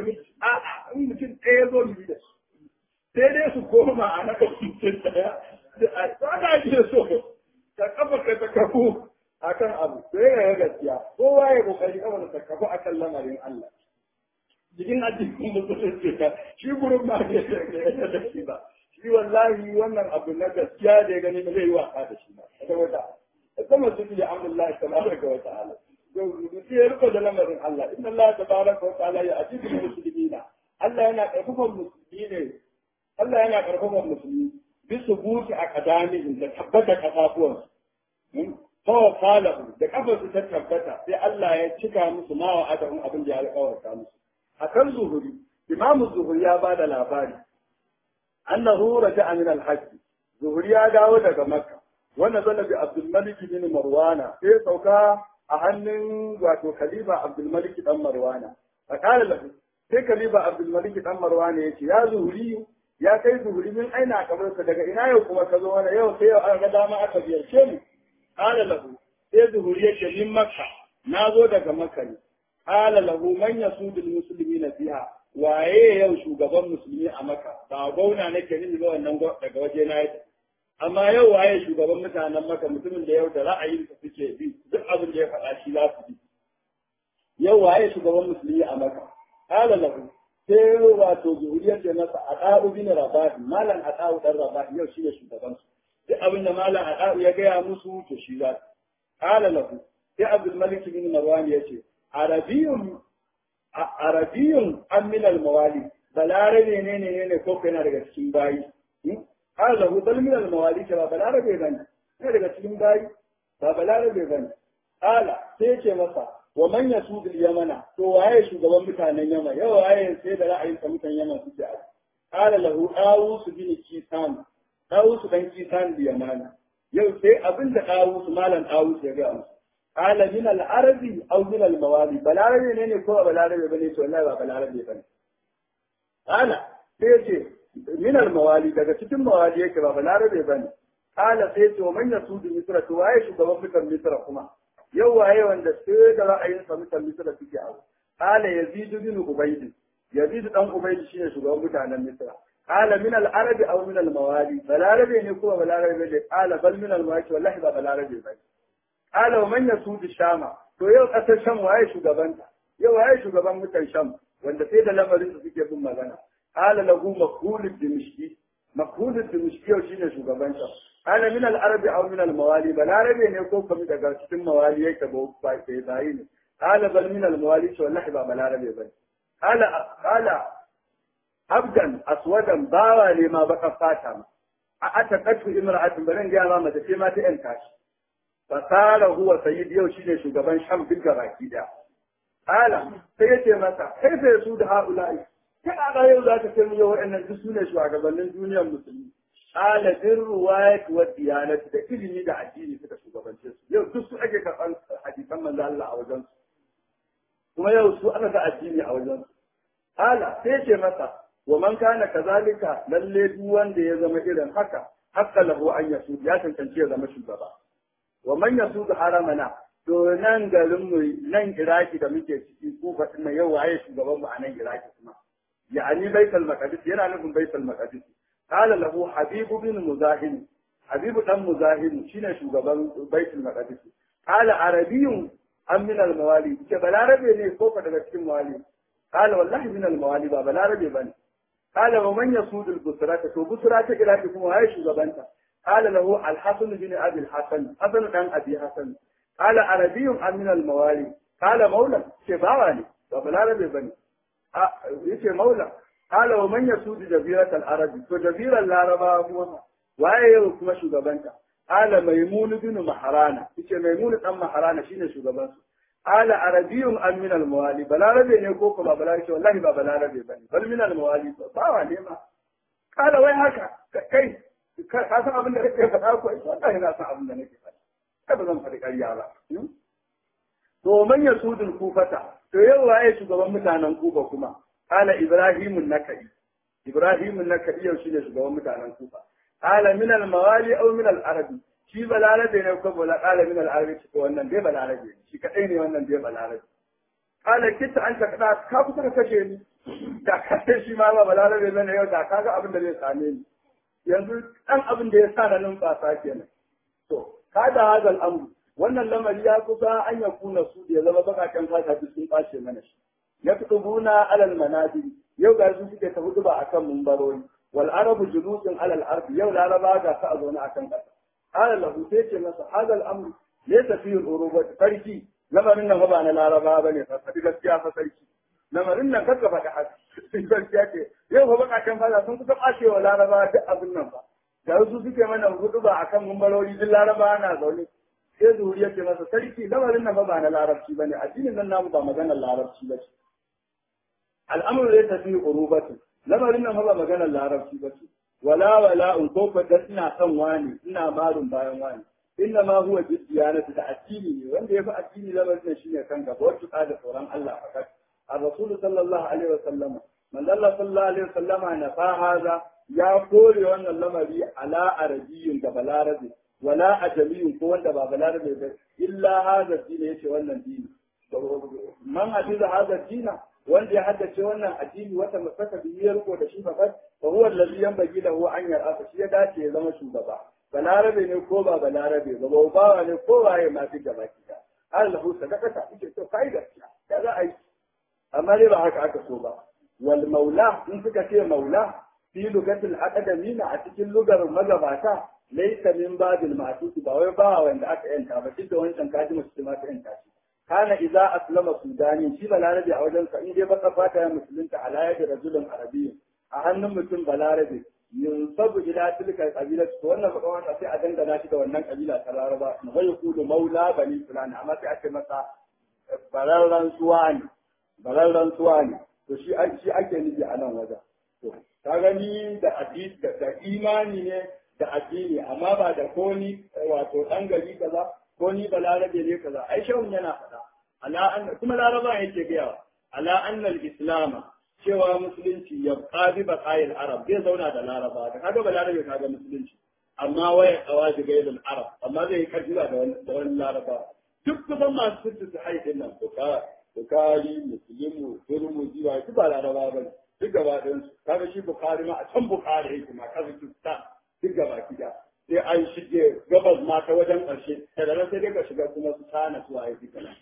a'a in mutum ɗaya zo mu da su sai dai su koma a na mutum ɗaya ba ka ake so ka kafa ka ta kafu akan abu sai ya gaskiya kowa ya kokari kafa ta kafu akan lamarin Allah cikin addinin musulunci ka shi gurin ma bai da shi ba shi wallahi wannan abu na gaskiya da ya gani ba zai yi wasa da shi ba saboda kuma su bi amrullahi tabaraka wa ta'ala to shi ya riko da lamarin Allah inna Allah tabaraka wa ta'ala ya ajibu muslimina Allah yana karfafan musulmi ne Allah yana karfafan musulmi bisu buki a kadamihim da tabbata kafafuwansu fawa falahu da kafarsu ta tabbata sai Allah ya cika musu ma wa adahun abin da ya alƙawarta musu akan zuhuri imamu zuhuri ya bada labari annahu raja'a min al-hajj zuhuri ya dawo daga makka wannan zalla bi abdul malik bin marwana sai sauka a hannun wato khalifa abdul malik dan marwana fa qala lahu sai khalifa abdul malik dan marwana yace ya zuhuri ya kai zuhuri min aina kabarsa daga ina yau kuma ka zo wani yau sai yau an ga dama aka biyarce mu qala lahu sai zuhuri yace min makka na zo daga makka ne qala lahu man yasudul muslimina fiha waye yau shugaban musulmi a makka ba gauna nake ni ba wannan daga waje na yake amma yau waye shugaban mutanen makka mutumin da yau da ra'ayin su suke bi duk abin da ya faɗa shi za su bi yau waye shugaban musulmi a makka qala lahu sai wato zuhuriyar da masa a ɗa'u bin rabahi malam a ɗa'u ɗan rabahi yau shi ne shugabansu duk abin da malam a ɗa'u ya gaya musu to shi za su ƙala lahu sai abdul malik bin marwan ya ce arabiyun arabiyun an min al mawali balarabe ne ne ne ko yana daga cikin bayi ƙala lahu bal min al mawali ba balarabe bane ne daga cikin bayi ba balarabe bane ƙala sai ce masa wa man yasudul yamana to waye shugaban mutanen yamma yau waye sai da ra'ayin sa mutanen yamma suke a qala lahu awus bin kisan awus dan kisan bi yamana yau sai abin da awus malam awus ya ga musu qala min al arabi aw min al mawali balarabe ne ne ko balarabe bane to wallahi ba balarabe bane qala sai ce min al mawali daga cikin mawali yake ba balarabe bane qala sai ce wa man yasudu misra to waye shugaban mutan misra kuma yau waye wanda sai da ra'ayin sa mutan misra suke abu qala yazid bin ubayd yazid dan ubayd shine shugaban mutanen misra qala min al arabi aw min al mawali balarabe ne kuma balarabe ne qala bal min al mawali wallahi ba balarabe ba qala wa man yasud shama to yau kasar sham waye shugabanta yau waye shugaban mutan sham wanda sai da lamarin su suke bin magana qala lahu makhul dimishki makhul dimishki yau shine shugaban sham قال من العرب او من الموالي balarabe ne ko kuma daga cikin mawali yake ba ba sai bayi ne قال بل من الموالي to wallahi ba balarabe bane قال قال abdan aswadan bawa ne ma baka fata ma a atakatu imra'atin baran ga ma mace ce ma ta yan kashi fasara huwa sayyid yau shine shugaban sham duk baki da qala sai yace masa kai sai su da haula'i kai a yau za ka kai yau wa'annan duk sune shugabannin duniyar musulmi ala bin ruwayat wa diyanat da ilimi da addini suka shugabance su yau duk su ake karɓar hadisan manzo Allah a wajen su kuma yau su aka ga addini a wajen su ala sai ce masa wa man kana kazalika lalle duk wanda ya zama irin haka hakka lahu an yasu ya tantance ya zama shugaba wa man yasu haramana to nan garin mu nan iraki da muke ciki ko fatin yau waye shugaban mu a nan iraki kuma يعني بيت المقدس yana nufin بيت المقدس قال له حبيب بن مزاحم حبيب بن مزاحم shine shugaban بيت المقدس قال عربي am min al-mawali ke balarabe ne ko ka daga cikin mawali قال والله من الموالي ba balarabe bane قال ومن يسود البصرة to busra ta kira kuma waye shugabanta قال له الحسن بن ابي الحسن حسن دان ابي حسن قال عربي ام من الموالي قال مولى ce bawa ne ba balarabe bane yace maula قال ومن يسود جزيرة العرب to jazirar laraba kuma waye yau kuma shugabanta قال ميمون بن مهرانة yace maimun dan maharana shine shugaban su قال عربي ام من الموالي balarabe ne ko kuma balarabe wallahi ba balarabe bane bal min almawali bawa ne ma قال wai haka kai ka san abin da kake faɗa ko wallahi na san abin da nake faɗa kai ba zan faɗi ƙarya ba to man yasudul kufata to yau waye shugaban mutanen kufa kuma qala ibrahimun nakai ibrahimun nakai yau shine shugaban mutanen kufa qala min al mawali aw min al arabi shi balarabe ne ko bola qala min al arabi ko wannan dai balarabe shi kadai ne wannan dai balarabe qala kita anta kada ka kusa ka kashe ni da kashe shi ma ba balarabe bane yau da kaga abin da zai same ni yanzu dan abin da ya sa na numfasa kenan to kada hadal amru wannan lamari ya kusa an ya kuna su da ya zama bakaken fata duk sun ɓace mana shi ya fi buna alal manadi yau ga su suke ta hudu ba akan mumbarori wal arabu julusun alal ardi yau laraba ga ta a zaune akan ƙasa qala lahu sai ce masa hadal amru laysa fi urubat farki lamarin nan ba na laraba bane fa fadi gaskiya fa sarki lamarin nan kaka faɗi haka gaskiya ce yau fa bakaken fata sun kusa ɓacewa laraba duk abin nan ba da su suke mana hudu ba akan mumbarori duk laraba na zaune sai zuhuri ya ce masa sarki lamarin nan ba na larabci bane addinin nan namu ba maganar larabci ba ce al'amuru ya tafi urubatu lamarin nan ba maganar larabci ba ce wala wala in ko fa ina son wani ina marun bayan wani inna ma huwa bidiyanatu da addini ne wanda ya fi addini lamarin nan shine kan gaba wacce da tsoron Allah fakat الرسول صلى الله عليه وسلم من الله صلى الله عليه وسلم نفى هذا يا كوري وان اللمري على عربي كبلاربي wala ajamiyun ko wanda ba balarabe ba illa hada dini yace wannan dini man hadiza hada dina wanda ya haddace wannan addini wata masaka biyar ko da shi fakat fa huwa alladhi yanbaghi lahu an yar'a shi ya dace ya zama shugaba balarabe ne ko ba balarabe ba ba bawa ne ko waye ma fi gaba kida Allah sadaqata yake to kai gaskiya ya za a yi amma dai ba haka aka so ba wal maula in suka ce maula fi lugatil aqdamina a cikin lugar magabata laisa min babil ma'tuti ba wai ba wanda aka yanta ba duk da wancan kaji musulma ta yanta shi kana idza aslama sudani shi balarabe a wajen sa in dai baka fata ya musulunta ala yadi rajulun arabiyyin a hannun mutum balarabe yunsabu ila tilka kabila to wannan baka wanda sai a dangana shi da wannan kabila ta laraba na bai kudu maula bani fulani amma sai a ce masa bararran suwa ne bararran suwa ne to shi shi ake nufi a nan wajen to ka gani da hadisi da imani ne da addini amma ba da ko ni wato dan gari kaza ko ni balarabe ne kaza ai shawun yana faɗa ala an kuma laraba yake gaya ala annal islam cewa musulunci ya qadi baqayil arab zai zauna da laraba da kaga balarabe kaga musulunci amma waya qawaji gailul arab amma zai karjiwa da wani da wani laraba duk kusan masu sirri su haifin nan buka bukari muslimu turmu jiwa duk ba laraba ba duk gaba ɗayan su kaga shi bukari ma a can bukari yake ma kazakistan duk gaba gida sai an shige gabas ma ta wajen ƙarshe daga nan sai dai ka shiga kuma su tana su waye duka nan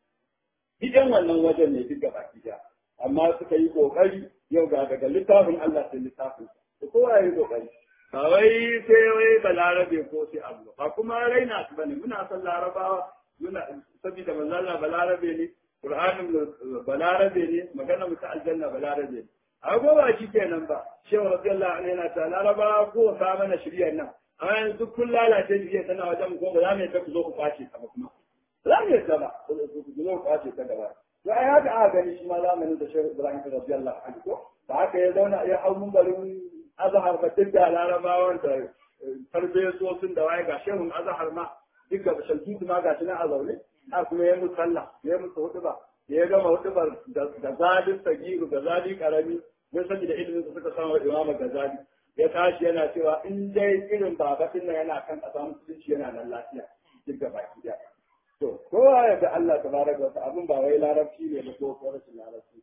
gidan wannan wajen ne duk gaba gida amma suka yi kokari yau ga daga littafin Allah sai littafin su kowa yi kokari ba wai sai wai balarabe ko sai abu ba kuma raina su bane muna son larabawa muna saboda manzo Allah balarabe ne Qur'anin balarabe ne magana mu ta aljanna balarabe ne ago ba shi kenan ba shehu radiyallahu anhu yana ta laraba ko ka mana shiriyar nan amma yanzu duk kun lalace shiriyar tana wajen ko ba za mu yadda ku zo ku kwace ta ba kuma za mu yadda ba ku zo ku kwace ta gaba to ai haka aka gani shi ma zamanin da shehu ibrahim radiyallahu anhu ko ba haka ya zauna ya hau mumbarin azhar ba duk da larabawan da farfesosin da waye ga shehun azhar ma duk ga shalkitu ma ga shi nan a zaune a kuma ya musu sallah ya musu hudu ba ya gama hudubar da zalin sagiru da zali karami mun sani da ilimin su suka samu imama gazali ya tashi yana cewa in dai irin babatin nan yana kan kasa musulunci yana nan lafiya duk da baki da to kowa ya ga Allah tabaraka wa ta'ala abin ba wai larabci ne ba ko ko rashin larabci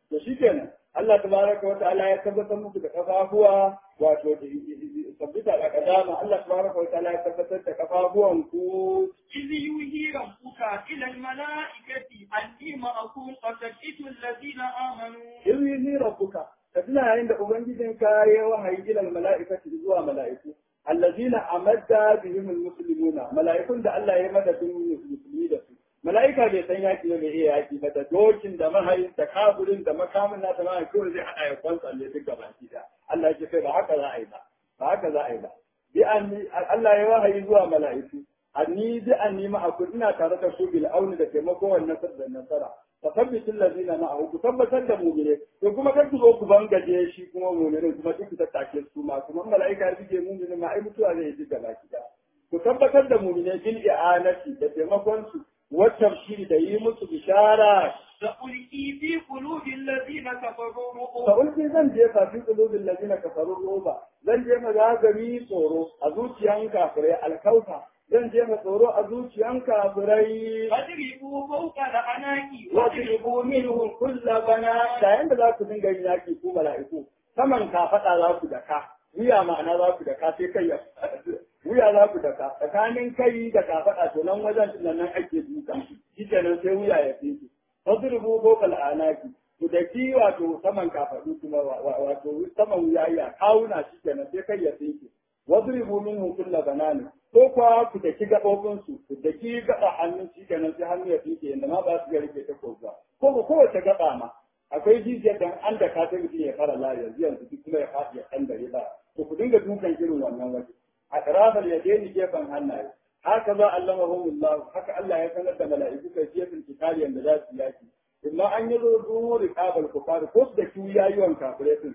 to shikenan Allah tabaraka wa ta'ala ya tabbatar muku da kafafuwa wato tabbita da kadama Allah tabaraka wa ta'ala ya tabbatar da kafafuwan ku إذ يوحي ربك إلى الملائكة أني معكم فثبتوا الذين آمنوا in yi rabbuka ka tuna yayin da ubangijin ka ya wahayi ila mala'ikati zuwa mala'iku allazina amadda bihim almuslimuna mala'ikun da Allah ya madadin musulmi da su mala'ika bai san yaki ne bai iya yaki ba da dokin da mahayin da kafirin da makamin na tamamin kawai zai hada ya kwanta ne duk gaba da Allah ya ce kai ba haka za a yi ba ba haka za a yi ba bi anni Allah ya wahayi zuwa mala'iku anni bi anni ma'akum ina tare da ku bil auni da taimako wannan nasar da nasara fa sabbitul ladina ma'ahu ku tabbatar da mu'mine to kuma kar ku zo ku bangaje shi kuma mu'minin kuma duk ku tattake su ma kuma mala'ika ya bige mu'minin ma ai mutuwa zai ji gaba ki ku tabbatar da mu'mine bil i'anati da taimakon su wacce shi da yi musu bishara سألقي في قلوب الذين كفروا fa الرعب ulki zan jefa fi qulubil ladina kafaru roba zan je magagami tsoro a zuciyan kafirai alkauta zan je ma tsoro a zuciyan kafirai فاضربوا فوق الأعناق واضربوا منهم كل بنا da yanda za ku dinga yin yaki ku mala'iku saman kafaɗa za ku daka wuya ma'ana za ku daka sai kai ya wuya za ku daka tsakanin kai da kafaɗa to nan wajen nan nan ake duka shi kenan sai wuya ya fi fadribu bokal anaki ku da ki wato saman kafaɗu kuma wato saman wuya ya kawuna shi kenan sai kai ya fi wadribu minhum kulla banani ko kuwa ku daki gabobin su ku daki gaba hannun shi kenan sai hannu ya fike yanda ma ba su ga rike ta ko ba ko ko kowace gaba ma akwai jijiyar da an da ka ta mutum ya fara la yanzu yanzu duk kuma ya faɗi ya kan dare ba to ku dinga dukan irin wannan waje a tarafal ya daini gefen hannaye haka za allamahumullah haka Allah ya sanar da mala'iku kai gefen kitali yanda za su yaki imma an yi zo duri kabal kufar ko su da kiyayiwan kafirai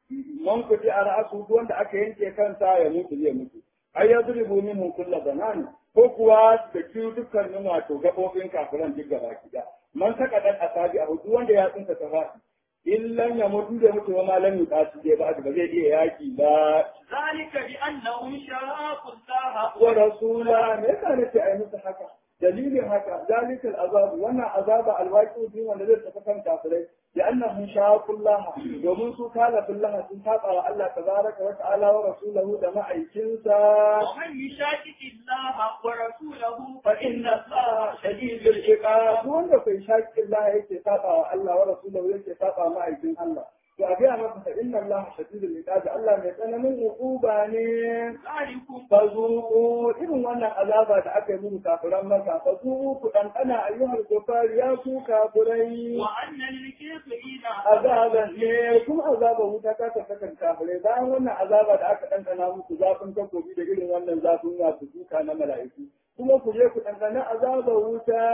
man kuti a ra'asu wanda aka yanke kansa ya mutu zai mutu ai ya zuribu minhum kulla banani ko kuwa da kiyu dukkanin wato gabobin kafiran duk gaba kida man saka dan asabi a hudu wanda ya tsinka ta faɗi illan ya mutu da mutu ma lam yuqatu dai ba ba zai iya yaki ba ذلك بأنهم شاقوا الله wa rasula me yasa nace ai musu haka dalilin haka zalika al'azab wannan azaba alwaqi din wanda zai tafi kan kafirai da annahum shaqullah domin su kala billahi sun saba wa Allah tabaraka wa ta'ala wa rasulahu da ma'aikinsa ومن يشاكك الله ورسوله fa inna Allah shadidul iqab wanda kai shaqullah yake saba wa Allah wa rasulahu yake saba ma'aikin Allah to a ga masa fa inna Allah shadidul iqab Allah mai tsananin uquba ne ذلكم fazuku irin wannan azaba da aka yi muku kafiran maka fazuku ku ɗanɗana ayyuhal kufar ya ku kafirai وأن للكافرين azaban ne kuma azaba wuta ta tafi kan kafirai bayan wannan azaba da aka ɗanɗana muku zafin takobi da irin wannan zafin wasu duka na mala'iku kuma ku je ku ɗanɗana azaba wuta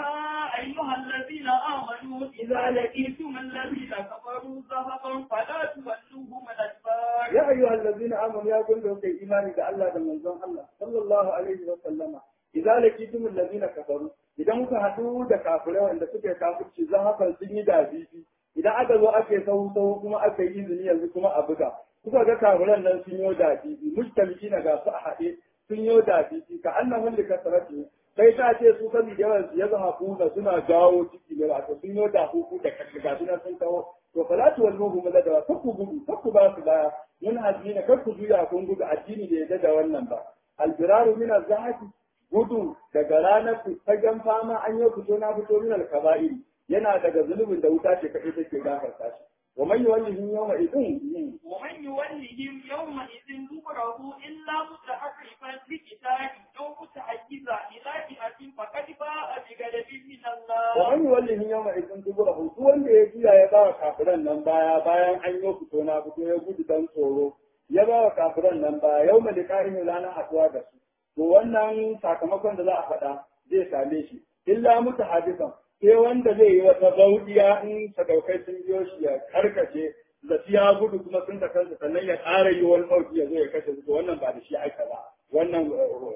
يا أيها الذين آمنوا إذا لقيتم الذين كفروا زهقا فلا تولوهم الأدبار ya ayyuhal ladzina amanu ya kun da kai imani da Allah da manzon Allah sallallahu alaihi wa sallama idza laqitum allazina kafaru idan kuka hadu da kafirai wanda suke kafirci zan haka sun yi dabibi idan aka zo ake sau sau kuma aka yi izini yanzu kuma a buga kuka ga kafiran nan sun yi dabibi mustamiki na ga su a haɗe sun yi dabibi ka annahum li kasrati sai ta ce su kan yawan su ya zama kuna suna jawo ciki ne wato sun yi da huku da kashi ga sun kawo to fala tu walmuhu madada kar ku gudu kar ku ba su baya mun addini kar ku juya kun gudu addini da yadda da wannan ba albiraru min azhati gudu daga ranar fagen fama an yi fito na fito min alkaba'ir yana daga zulubin da wuta ce kaɗai take gafarta shi wa man yuwallihi yawma idin ومن يولهم يومئذ دبره إلا متحرفا لقتال أو متحيزا إلى فئة فقد باء بغضب من الله wa man yuwallihi yawma idin duburahu duk wanda ya juya ya ba wa kafiran nan baya bayan an yi fito na fito ya gudu dan tsoro ya ba wa kafiran nan baya yawma liqa'in ranar haɗuwa da su to wannan sakamakon da za a faɗa zai same shi illa mutu hadisan sai wanda zai yi wata baudiya in sadaukai sun biyo shi ya karkace da ya gudu kuma sun da kansa sannan ya ƙara yi wani bauti ya zo ya kashe su to wannan ba da shi aika ba wannan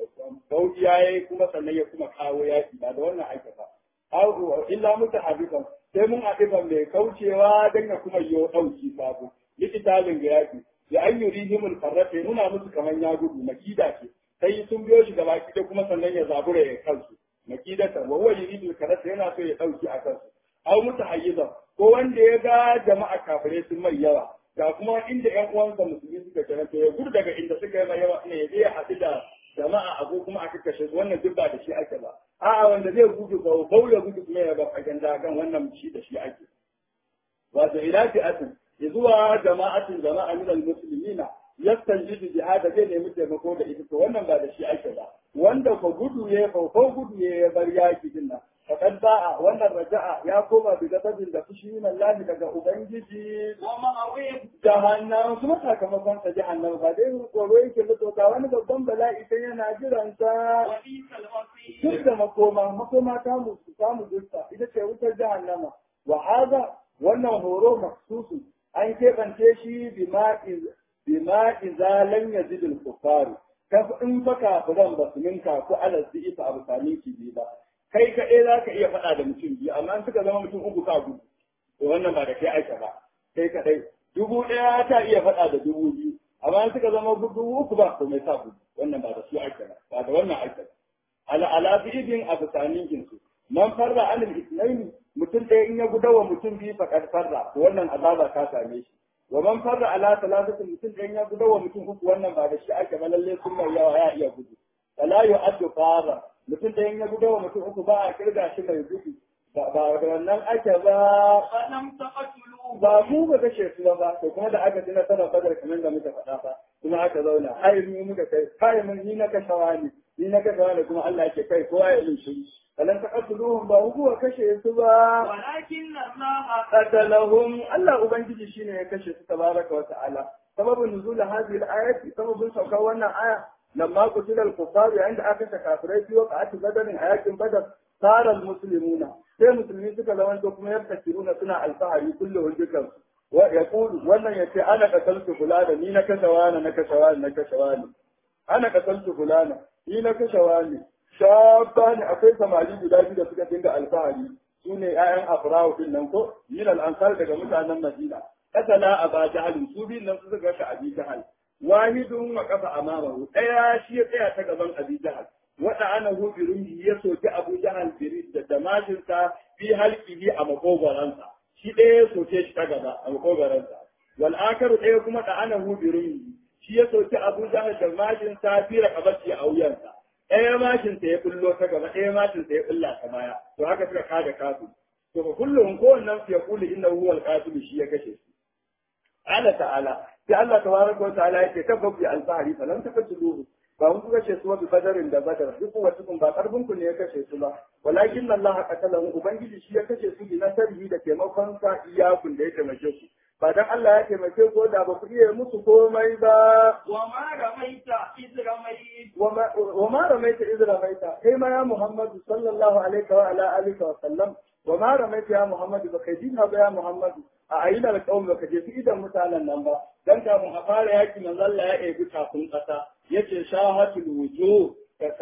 baudiya ya yi kuma sannan ya kuma kawo yaki ba da wannan aika ba aw illa mutu hadisan sai mun adiban mai kaucewa dan ya kuma yi ɗauki sabo likitalin ga yaki ya ayyurihimul farrata nuna musu kaman ya gudu makida ce sai sun biyo shi gaba da kuma sannan ya zabura ya kansu makidata wa huwa yuridu karata yana so ya dauki a kansu aw mutahayyizan ko wanda ya ga jama'a kafirai sun mai yawa ga kuma inda ƴan uwansa musulmi suka kira to ya gudu daga inda suka yi mai yawa ne ya je ya haɗu da jama'a a ko kuma aka kashe su wannan duk ba da shi ake ba a'a wanda zai gudu ba bau ya gudu kuma ya ba fagen dagan wannan shi da shi ake wato ila fi'atin zuwa jama'atin jama'a min al-muslimina yastanjidu jihada zai nemi taimako da ita to wannan ba da shi ake ba wanda ko gudu ya ko ko gudu ya bar yaki din nan faqad ba'a wannan raja'a ya koma bi gadabin da fushi min Allah daga ubangiji ومأويه jahannam kuma sakamakon sa jahannam ba dai tsoro yake da ga wani babban bala'i sai yana jiran sa وبئس duk المصير da makoma makoma ta mu ta mu gusta ita ce wutar jahannama wa hada wannan horo maksusu an keɓance shi bima iz bima idza lam yazid al kuffar kaf in fa kafiran ba su minka ko alal isa abu sami ki bi ba kai ka eh zaka iya faɗa da mutum biyu amma in suka zama mutum uku ka gudu to wannan ba da kai aika ba kai kadai dubu ɗaya ta iya faɗa da dubu biyu amma in suka zama dubu uku ba to mai sa gudu wannan ba da su aika ba ba da wannan aika ba ala ala bidin abu sanin su man farra anil isnaini mutum ɗaya in ya gudawa mutum biyu faƙar farra to wannan azaba ta same shi wa man farra ala talatatin mutum ɗaya in ya gudawa mutum uku wannan ba da shi ake ba lalle sun mai yawa ya iya gudu fala yu'addu farra mutum ɗaya in ya gudawa mutum uku ba a kirga shi mai gudu ba ba da wannan ake ba فلم تقتلوه ba mu ba kashe su ba to kuma da aka ji nasarar badar kamar da muka faɗa ba kuma aka zauna ai mu muka kai kai mun ni na kashawa ne ni na kashawa ne kuma Allah yake kai kowa ya ilin shi falan taqatuluhum ba huwa kashe su ba ولكن الله qatalahum Allah ubangiji shine ya kashe su tabaraka wa ta'ala sababin nuzul hadhihi al-ayati sababin saukar wannan aya lamma qutila al-kuffar yayin da aka saka kafirai fi waqa'ati badarin a yakin badar sara al-muslimuna sai musulmi suka zama to kuma yartakiruna suna alfahari kullu dukan wa yaqulu wannan yace ana qataltu fulana ni na kashe wani na kashe wani na kashe wani ana qataltu fulana ni na kashe wani shabani akwai samari guda biyu da suka dinga alfahari su ne ‘ya'yan Afrawu din nan ko, yin al'ansar daga mutanen Madina, kasala a ba jahalin su biyun nan su suka kashe abi jahal. Wahidun wa kafa amamahu, ɗaya shi ya tsaya ta gaban abi jahal. Wata ana hu birumhi ya soki abu jahal biri da damashinsa fi halkihi a makogoransa. Shi ɗaya ya soke shi ta gaba a makogoransa. Wal akaru ɗaya kuma da ana hu birumhi. Shi ya soki abu jahal da mashinsa fi rakabarci a wuyansa. ɗaya mashin ta ya bullo ta gaba ɗaya mashin ta ya bulla ta baya to haka suka kada kasu to fa kullum kowannen su ya kuli inna huwa al shi ya kashe su ala ta'ala sai Allah tabaraka wa ta'ala yake tabbabi al-bahri falam taqtuluhu ba mun kuka ce su wa bi badarin da badar duk wata kun ba karbin ku ne ya kashe su ba walakin Allah qatalahu ubangiji shi ya kashe su bi nasarihi da taimakon sa iyakun da ya taimake ku ba dan Allah ya taimake ku da ba ku iya musu komai ba وما رميت إذ رميت وما وما رميت إذ رميت كما يا محمد صلى الله عليه وعلى آله وسلم وما رميت يا محمد بكيدين هذا يا محمد أعين القوم بكجي في إذا متعنا النمبا dan kafin a fara yaki manzo Allah ya ebi kafin kasa yace shahatul wujuh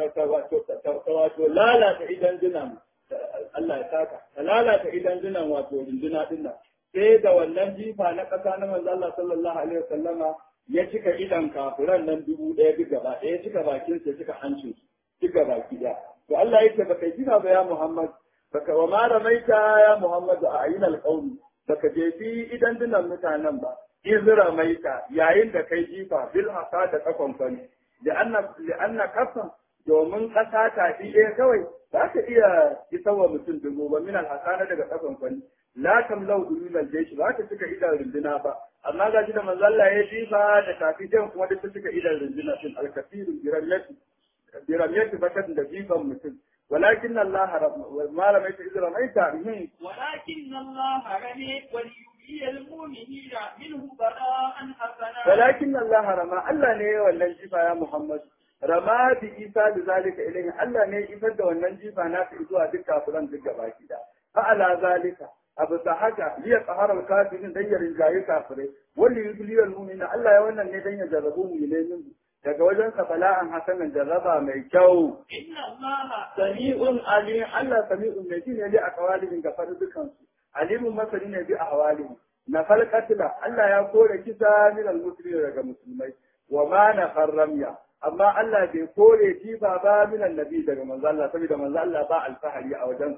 wato lalata idan dinan Allah ya saka ta lalata idan dinan wato rinduna din nan sai da wannan jifa na kasa na manzo Allah sallallahu alaihi wasallama ya cika idan kafiran nan dubu ɗaya duk gaba ɗaya ya cika bakin sa cika hancin duk gaba ki da to Allah yake baka jifa ba ya Muhammad baka wa ma ramaita ya Muhammad a ayin alqawmi baka jefi idan dinan mutanen ba iz ramaita yayin da kai jifa bil hasa da kafan kwani da anna li anna kafan domin ƙasa ta ɗaya kawai za ta iya isarwa mutum dubu ba min alhasana daga kafan kwani la tamlau dulul jaysh ba ta cika idan runduna ba amma ga shi da manzo Allah ya jifa da kafijan kuma da ta cika idan runduna din alkafiru biramiyati biramiyati bakan da jifan mutum walakin Allah ma ramaita idza ramaita min ولكن الله رمي وليبلي المؤمنين منه بلاء حسنا walakin Allah rama Allah ne ya wannan jifa ya Muhammad rama bi isa da zalika ilayhi Allah ne ya isar da wannan jifa na zuwa duk kafiran duk gaba ki da fa ala zalika abu ta haka liya tsahara kafirin dan ya rinjaye kafirai wanda yi biliyar mumina Allah ya wannan ne dan ya jarrabu mu ne min daga wajen sa bala'an hasanan jarraba mai kyau إن الله sami'un alim Allah sami'un ne ji ne li aqwalihim ga faru dukan su alimun masani ne bi ahwalihim na falqatila Allah ya kore kisa min al-muslimin daga musulmai wa ma na farramya amma Allah bai kore jifa ba min annabi daga manzo Allah saboda manzo Allah ba alfahari a wajensa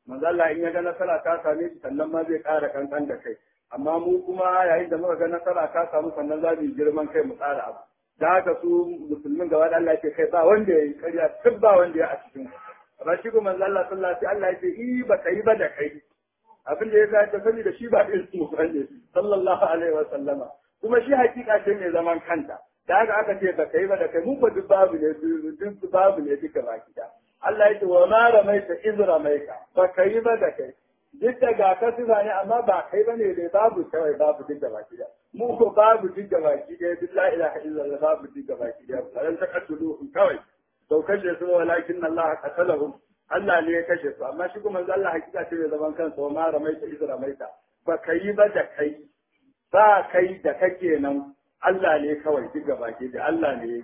manzo Allah in ya ga nasara ta same shi sannan ma zai ƙara kankan da kai amma mu kuma yayin da muka ga nasara ta samu sannan za mu yi girman kai mu tsara abu da haka su musulmin gaba da Allah ke kai ba wanda ya yi karya duk ba wanda ya a cikin amma shi kuma manzo Allah sallallahu alaihi Allah ya ce i ba kai ba da kai abin da ya sa ta sani da shi ba irin su bane sallallahu alaihi wa sallama kuma shi hakika ce mai zaman kanta da haka aka ce ba kai ba da kai mu ko duk babu ne duk babu ne duka baki da Allah ya ce wa ma ramaita iz ramaita ba kai ba da kai duk da ga ka sifa ne amma ba kai ba ne dai babu kawai babu duk da baki da mu ko babu duk da baki da duk la ilaha illallah babu duk da baki da ran ta katulu kawai to kashe su walakin Allah qatalahum Allah ne ya kashe su amma shi kuma Allah hakika ce mai zaman kansa wa ma ramaita iz ramaita ba kai ba da kai ba kai da kake nan Allah ne kawai duk da baki da Allah ne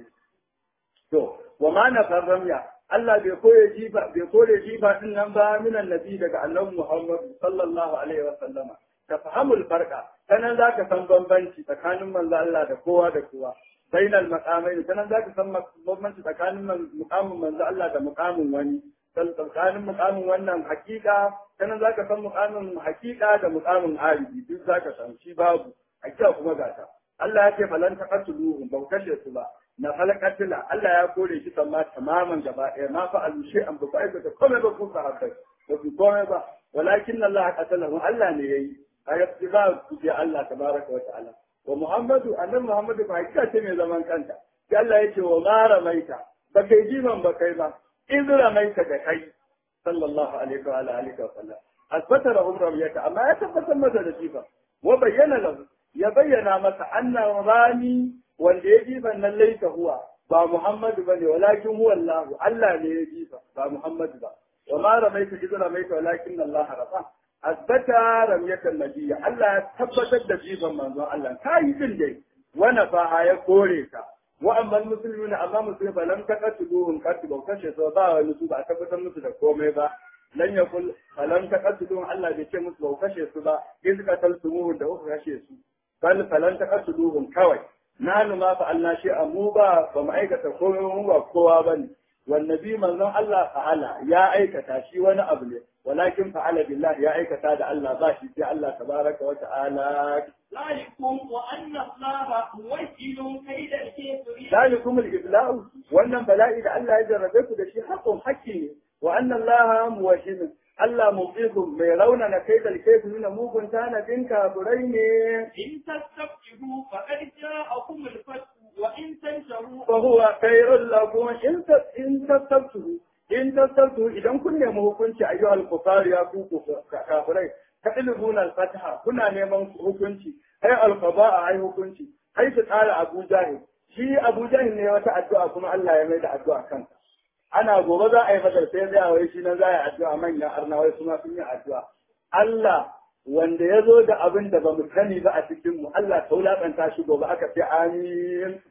to wa ma na ramya Allah bai kore jifa bai kore jifa din nan ba minan nabi daga annabi Muhammad sallallahu alaihi wa sallama ka fahamul farqa sanan zaka san bambanci tsakanin manzo Allah da kowa da kowa bainal maqamain sanan zaka san bambanci tsakanin muqamin manzo Allah da muqamin wani tsakanin muqamin wannan hakika sanan zaka san muqamin hakika da muqamin alibi duk zaka san shi babu hakika kuma gata Allah ya ce falan taqatuluhum ba kashe su ba na falakatila Allah ya kore shi sama tamaman gaba ɗaya ma fa alushe an ba aikata komai ba ku sahabbai ba ku komai ba walakin Allah qatalahu Allah ne yayi ayat ba ku ji Allah tabaraka wa ta'ala wa Muhammadu annabi Muhammadu ba hakika ce mai zaman kanta sai Allah ya ce wa ma ramaita ba kai jiman ba kai ba in ramaita da kai sallallahu alaihi wa alihi wa sallam asbata lahum ramiyata amma ya tabbatar masa da jifa wa bayyana lahu ya bayyana masa annan rami wanda ya jifa nan laita huwa ba Muhammadu bane walakin huwa Allah Allah ne ya jifa ba Muhammadu ba wa ma ramaita idza ramaita walakin Allah rafa asbata ramyatan nabiyya Allah ya tabbatar da jifan manzon Allah kai din dai wa nafa ya kore ka wa amma muslimuna amma musulmi ba lam taqatuluhum qatlu kashe so ba wani su ba tabbatar musu da komai ba lan yakul falan taqatuluhum Allah bai ce musu ba kashe su ba in suka talsumuhu da kuka kashe su bal falan taqatuluhum kawai nanu ma fa Allah shi mu ba ba mu aikata komai mu ba kowa bane wannabi manzon Allah fa'ala ya aikata shi wani abu ne walakin fa'ala billah ya aikata da Allah ba shi sai Allah tabaraka wa ta'ala ذلكم وأن الله موكل كيد الكافرين zalikum al-iblau wannan bala'i da Allah ya jarrabe ku da shi haƙon haƙƙi ne wa anna Allah muwahhid Allah muqikum mai raunana kaidal kafirin mugun tanadin kafirai ne إن تستفتحوا فقد جاءكم الفتح وإن تنشروا فهو خير لكم إن إن تستفتحوا إن تستفتحوا إذا كن nemi hukunci ayyuhal kufar ya ku kafirai taqlibuna al-fataha kuna neman hukunci ai al-qada'a ai hukunci ai su tsara Abu Jahil shi Abu Jahil ne wata addu'a kuma Allah ya mai da addu'a kansa ana gobe za a yi madar sai zai wai shi nan za a yi addu'a manyan arnawai suna sun yi addu'a Allah wanda ya zo da abin da ba mu sani ba a cikin mu Allah ta wulaƙanta shi gobe aka ce amin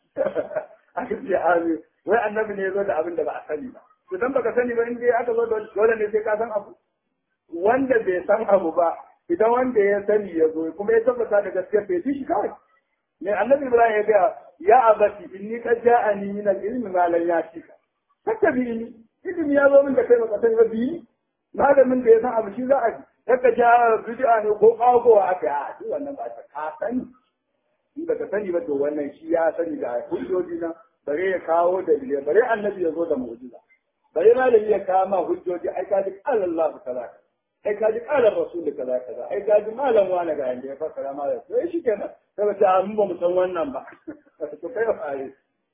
aka ce amin wai annabi ne ya zo da abin da ba a sani ba to dan baka sani ba in dai aka zo da dole ne sai ka san abu wanda bai san abu ba idan wanda ya sani ya zo kuma ya tabbata da gaskiya bai shi kawai ne annabi Ibrahim ya ga ya abati inni qad ja'ani min al-ilmi ma lam yatika tattabi'ini ilimi ya zo min da kai baka sani ba bi malamin da ya san abu shi za a ji Yaka ja bid'a ne ko kagowa aka yi a duk wannan ba ta ka sani in ba ka sani ba to wannan shi ya sani da hujjoji na bare ya kawo dalilai bare annabi ya zo da mu'jiza bare malami ya kawo ma hujjoji ai ka ji qala Allah kaza ai ka ji qala rasul kaza kaza ai ka ji malam wani ga yanda ya fassara ma da sai shi kenan sai ba ta mun ba mu san wannan ba to kai fa ai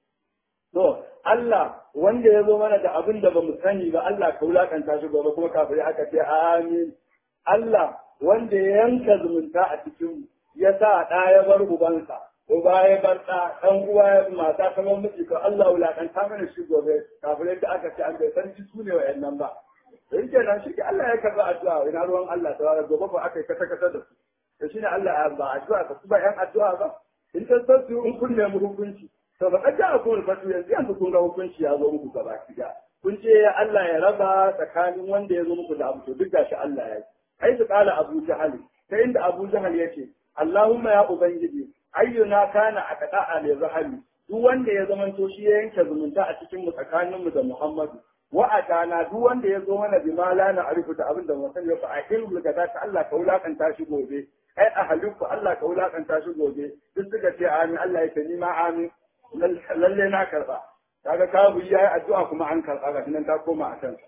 to Allah wanda ya zo mana da abin da ba mu sani ba Allah ka wulakanta shi gobe kuma kafin aka ce amin Allah wanda ya yanka zumunta a cikin ya sa ɗa ya bar ubansa, uba ya bar ɗa, ɗan uwa ya mata kamar miji ko Allah wulaƙanta mana shi gobe kafin yadda aka ce an bai san ji su ne wa'annan ba. Sai ke nan shi ke Allah ya karɓi addu'a ina ruwan Allah ta wara gobe ba aka yi kasa kasa da su. Da shi ne Allah ya ba addu'a ka su ba ‘yan addu'a ba. In ta sassu in kun nemi hukunci. To ba kaja a kuma fatu yanzu yanzu kun ga hukunci ya zo muku gaba ki Kun ce Allah ya raba tsakanin wanda ya zo muku da abu to duk gashi Allah ya yi. حيث قال أبو جهل فإن أبو جهل يشي اللهم يا أبنجي أينا كان أقطع للرحم duk wanda ya zama to shi ya yanke zumunta a cikin mu tsakanin mu da Muhammadu wa atana duk wanda ya zo mana bima la na arifu da abin da mu sani ba a ilmu ga ta Allah ka wulakanta shi gobe ai a halifu Allah ka wulakanta shi gobe duk suka ce amin Allah ya ce ni ma amin lalle na karba kaga kabu yayi addu'a kuma an karba ga nan ta koma a kansa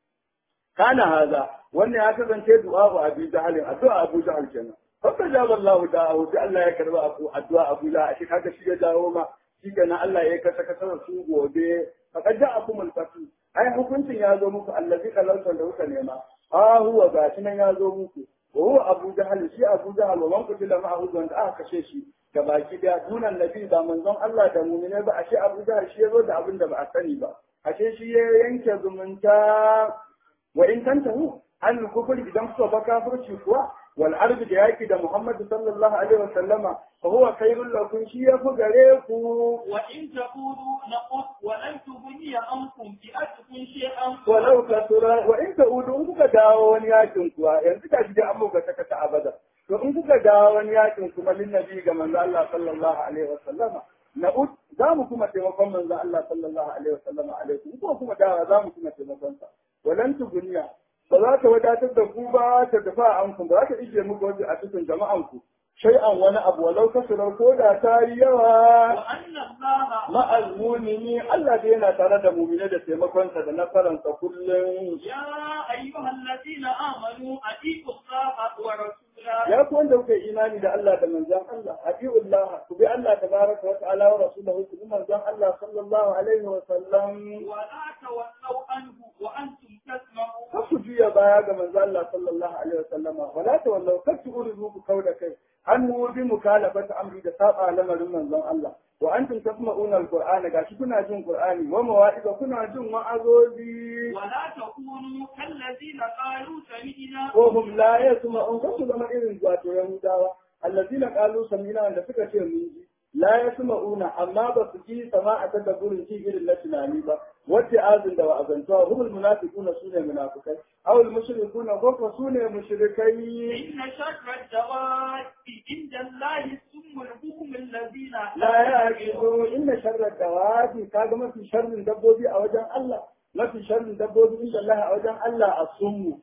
kana haza wannan ya kasance du'a wa Abu Jahl addu'a Abu Jahl kenan fakka jaba Allah da'ahu sai Allah ya karba abu addu'a Abu Jahl shi kaga shi ya dawo ma shi kenan Allah ya kasa kasa su gobe faqad ja'akum al-fath ai hukuncin ya zo muku allazi kalantan da kuka nema ha huwa gashi nan ya zo muku wa huwa Abu Jahl shi Abu Jahl wa man kutila ma'ahu wanda aka kashe shi ga baki da dunan nabi ba manzon Allah da mu'mine ba ashe Abu Jahl shi ya zo da abin da ba a sani ba ashe shi ya yanke zumunta wa in tantahu an kufur idan kuka ba kafirci kuwa wal arbi da yaki da Muhammad sallallahu alaihi wa sallama fa huwa khairul lakum shi ya fi gare ku wa in taqulu naqut wa lan tughni ankum bi atkum shay'an walau kasura wa in ta'udu in kuka dawo wani yakin kuwa yanzu ka shi da an muka saka ta abada to in kuka dawo wani yakin kuma lin nabi ga manzo Allah sallallahu alaihi wa sallama na'ud za mu kuma taimakon manzo Allah sallallahu alaihi wa sallama alaikum ko kuma dawo za mu kuma taimakon sa walan tuguniya ba za ta wadatar da ku ba ta dafa an ku ba za ta ije muku wajen a cikin jama'an ku shay'an wani abu walau kasurar ko da ta yi yawa wa anna allaha ma'al mumini Allah da yana tare da mumine da taimakonsa da nasararsa kullum ya ayyuhal ladina amanu atiqu allaha wa rasulahu ya ku wanda kuka yi imani da Allah da manzon Allah atiullah ku bi Allah tabaraka wa ta'ala wa rasulahu ku bi manzon Allah sallallahu alaihi wa sallam wa la tawallaw anhu wa antum tasma'un kar ku juya baya ga manzon Allah sallallahu alaihi wa sallama wala tawallau kar ku uridu ku kauda kai an mu bi mukalafata amri da saba lamarin manzon Allah wa antum tasma'una alqur'ana gashi kuna jin qur'ani wa mawa'iza kuna jin wa'azozi ولا تكونوا كالذين قالوا سمعنا وهم لا يسمعون kasu zama irin wato yahudawa allazina qalu sami'na wanda suka ce mun ji la yasma'una amma ba su ji sama'a ta da gurin ji irin na tunani ba wacce azin da wa'azantuwa humul munafiquna sune munafikai aw al mushrikuna ko ko sune mushrikai إن شر الدواب عند الله السم البكم الذين la yaqilu inna sharra dawabi kaga mafi sharrin dabbobi a wajen Allah mafi sharrin dabbobi inda Allah a wajen Allah asummu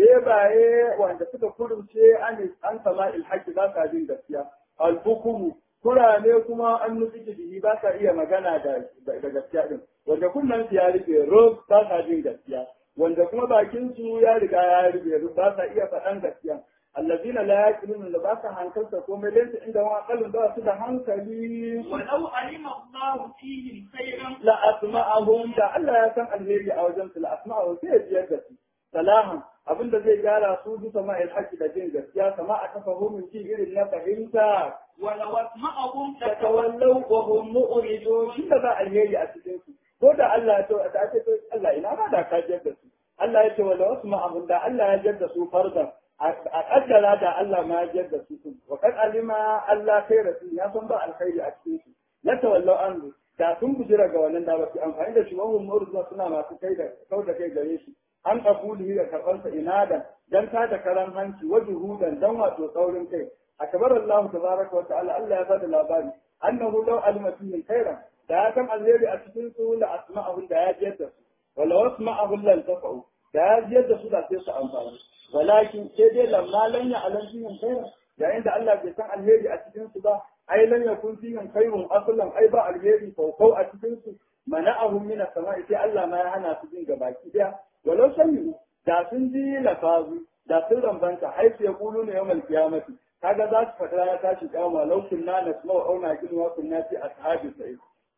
bebaye wanda suka kurumce an an sama ilhaqi ba sa jin gaskiya albukumu kurane kuma an nufi bihi ba sa iya magana da da gaskiya din wanda kunnan su ya rike rob ba sa jin gaskiya wanda kuma bakin su ya riga ya rike ba sa iya faɗan gaskiya allazina la yaqiluna da ba sa hankalta komai laysa inda wa aqalun ba su da hankali ولو علم الله فيهم خيرا la asma'ahum da Allah ya san alheri a wajen su la asma'ahum sai ya jiyar da su salahan abinda zai gyara su bisa ma'il haƙi da jin gaskiya sama a tafahumin ji irin na fahimta ولو اسمعهم da tawallau wa hum mu'ridun shi da za alheri a cikin su ko da Allah ya ce da ake to Allah ina ma da ka jiyar da su Allah ya ce wala wasma'ahum da Allah ya jiyar da su fardan a kaddara da Allah ma ya jiyar da su sun wa kad alima Allah kai rasul ya san ba alkhairi a cikin su la tawallau an da sun bujira ga wannan da ba su amfani da shi wahum murzuna suna masu kai da kau da kai gare shi an qabulihi da karbansa inadan dan ta da karan hanci wa juhudan dan wato tsaurin kai akbar Allah tabaraka wa ta'ala Allah ya bada labari annahu law alima fihim khairan da ya san alheri a cikin su la asma'ahu da ya jiyar da su wala wasma'ahu lan tafa'u da ya jiyar da su da sai su amfani walakin sai dai lamma lan ya alam fihim khairan yayin da Allah bai san alheri a cikin su ba ai lan yakun fihim khairun aslan ai ba alheri faukau a cikin su mana'ahum min as-sama'i sai Allah ma ya hana su jin gabaki daya walau sami da sun ji lafazu da sun rambanta ai sai kulu ne yawmal qiyamati kaga za su fada ya tashi kiyama law kunna nasma'u aw naqilu wa kunna fi ashabi sa'id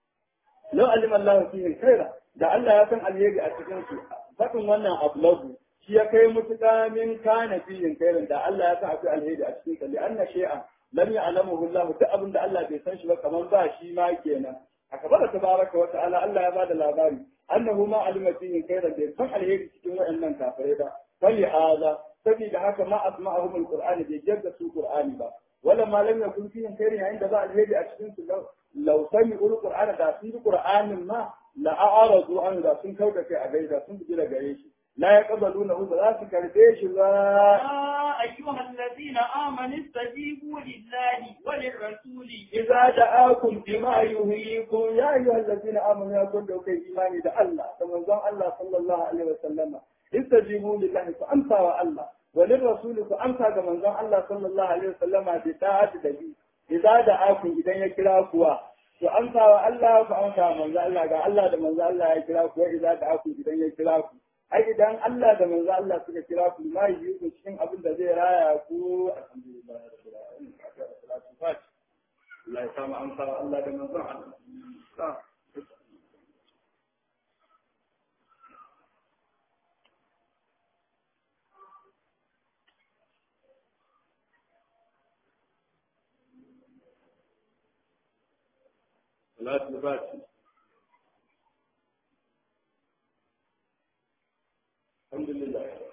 law alima Allah fihim khaira da Allah ya san alheri a cikin su fadin wannan ablagu shi ya kai mutuka min kana fihim khairan da Allah ya san akwai alheri a cikin sa li anna shay'an lam ya'lamuhu Allah duk abin da Allah bai san shi ba kamar ba shi ma kenan akabar tabaraka wa ta'ala Allah ya bada labari annahu ma alima fihim khairan bai san alheri cikin waɗannan kafirai ba fali hada saboda haka ma asma'ahum alqur'ani bai jadda su qur'ani ba wala ma lam yakun fihim khairan yayin da ba alheri a cikin su law sami'ul qur'ana da sun ji qur'anin ma la a'radu an da sun kauda kai a gaida sun bi da gare shi la yaqbalunahu ba za su karbe shi ba أيها الذين آمنوا استجيبوا لله وللرسول إذا دعاكم بما يهيكم يا أيها الذين آمنوا يا كل كي إيماني ده الله كما قال الله صلى الله عليه وسلم استجيبوا لله فأمسى الله وللرسول فأمسى كما قال الله صلى الله عليه وسلم بطاعة دبي إذا دعاكم إذا يكراكوا فأمسى الله فأمسى من قال الله قال الله ده من قال الله يكراكوا إذا دعاكم إذا يكراكوا ai idan Allah da manzo Allah suka kira ku ma yi ku cikin abin da zai raya ku alhamdulillah rabbil alamin salatu fati Allah ya samu amsa Allah da manzo Allah salatu fati الحمد لله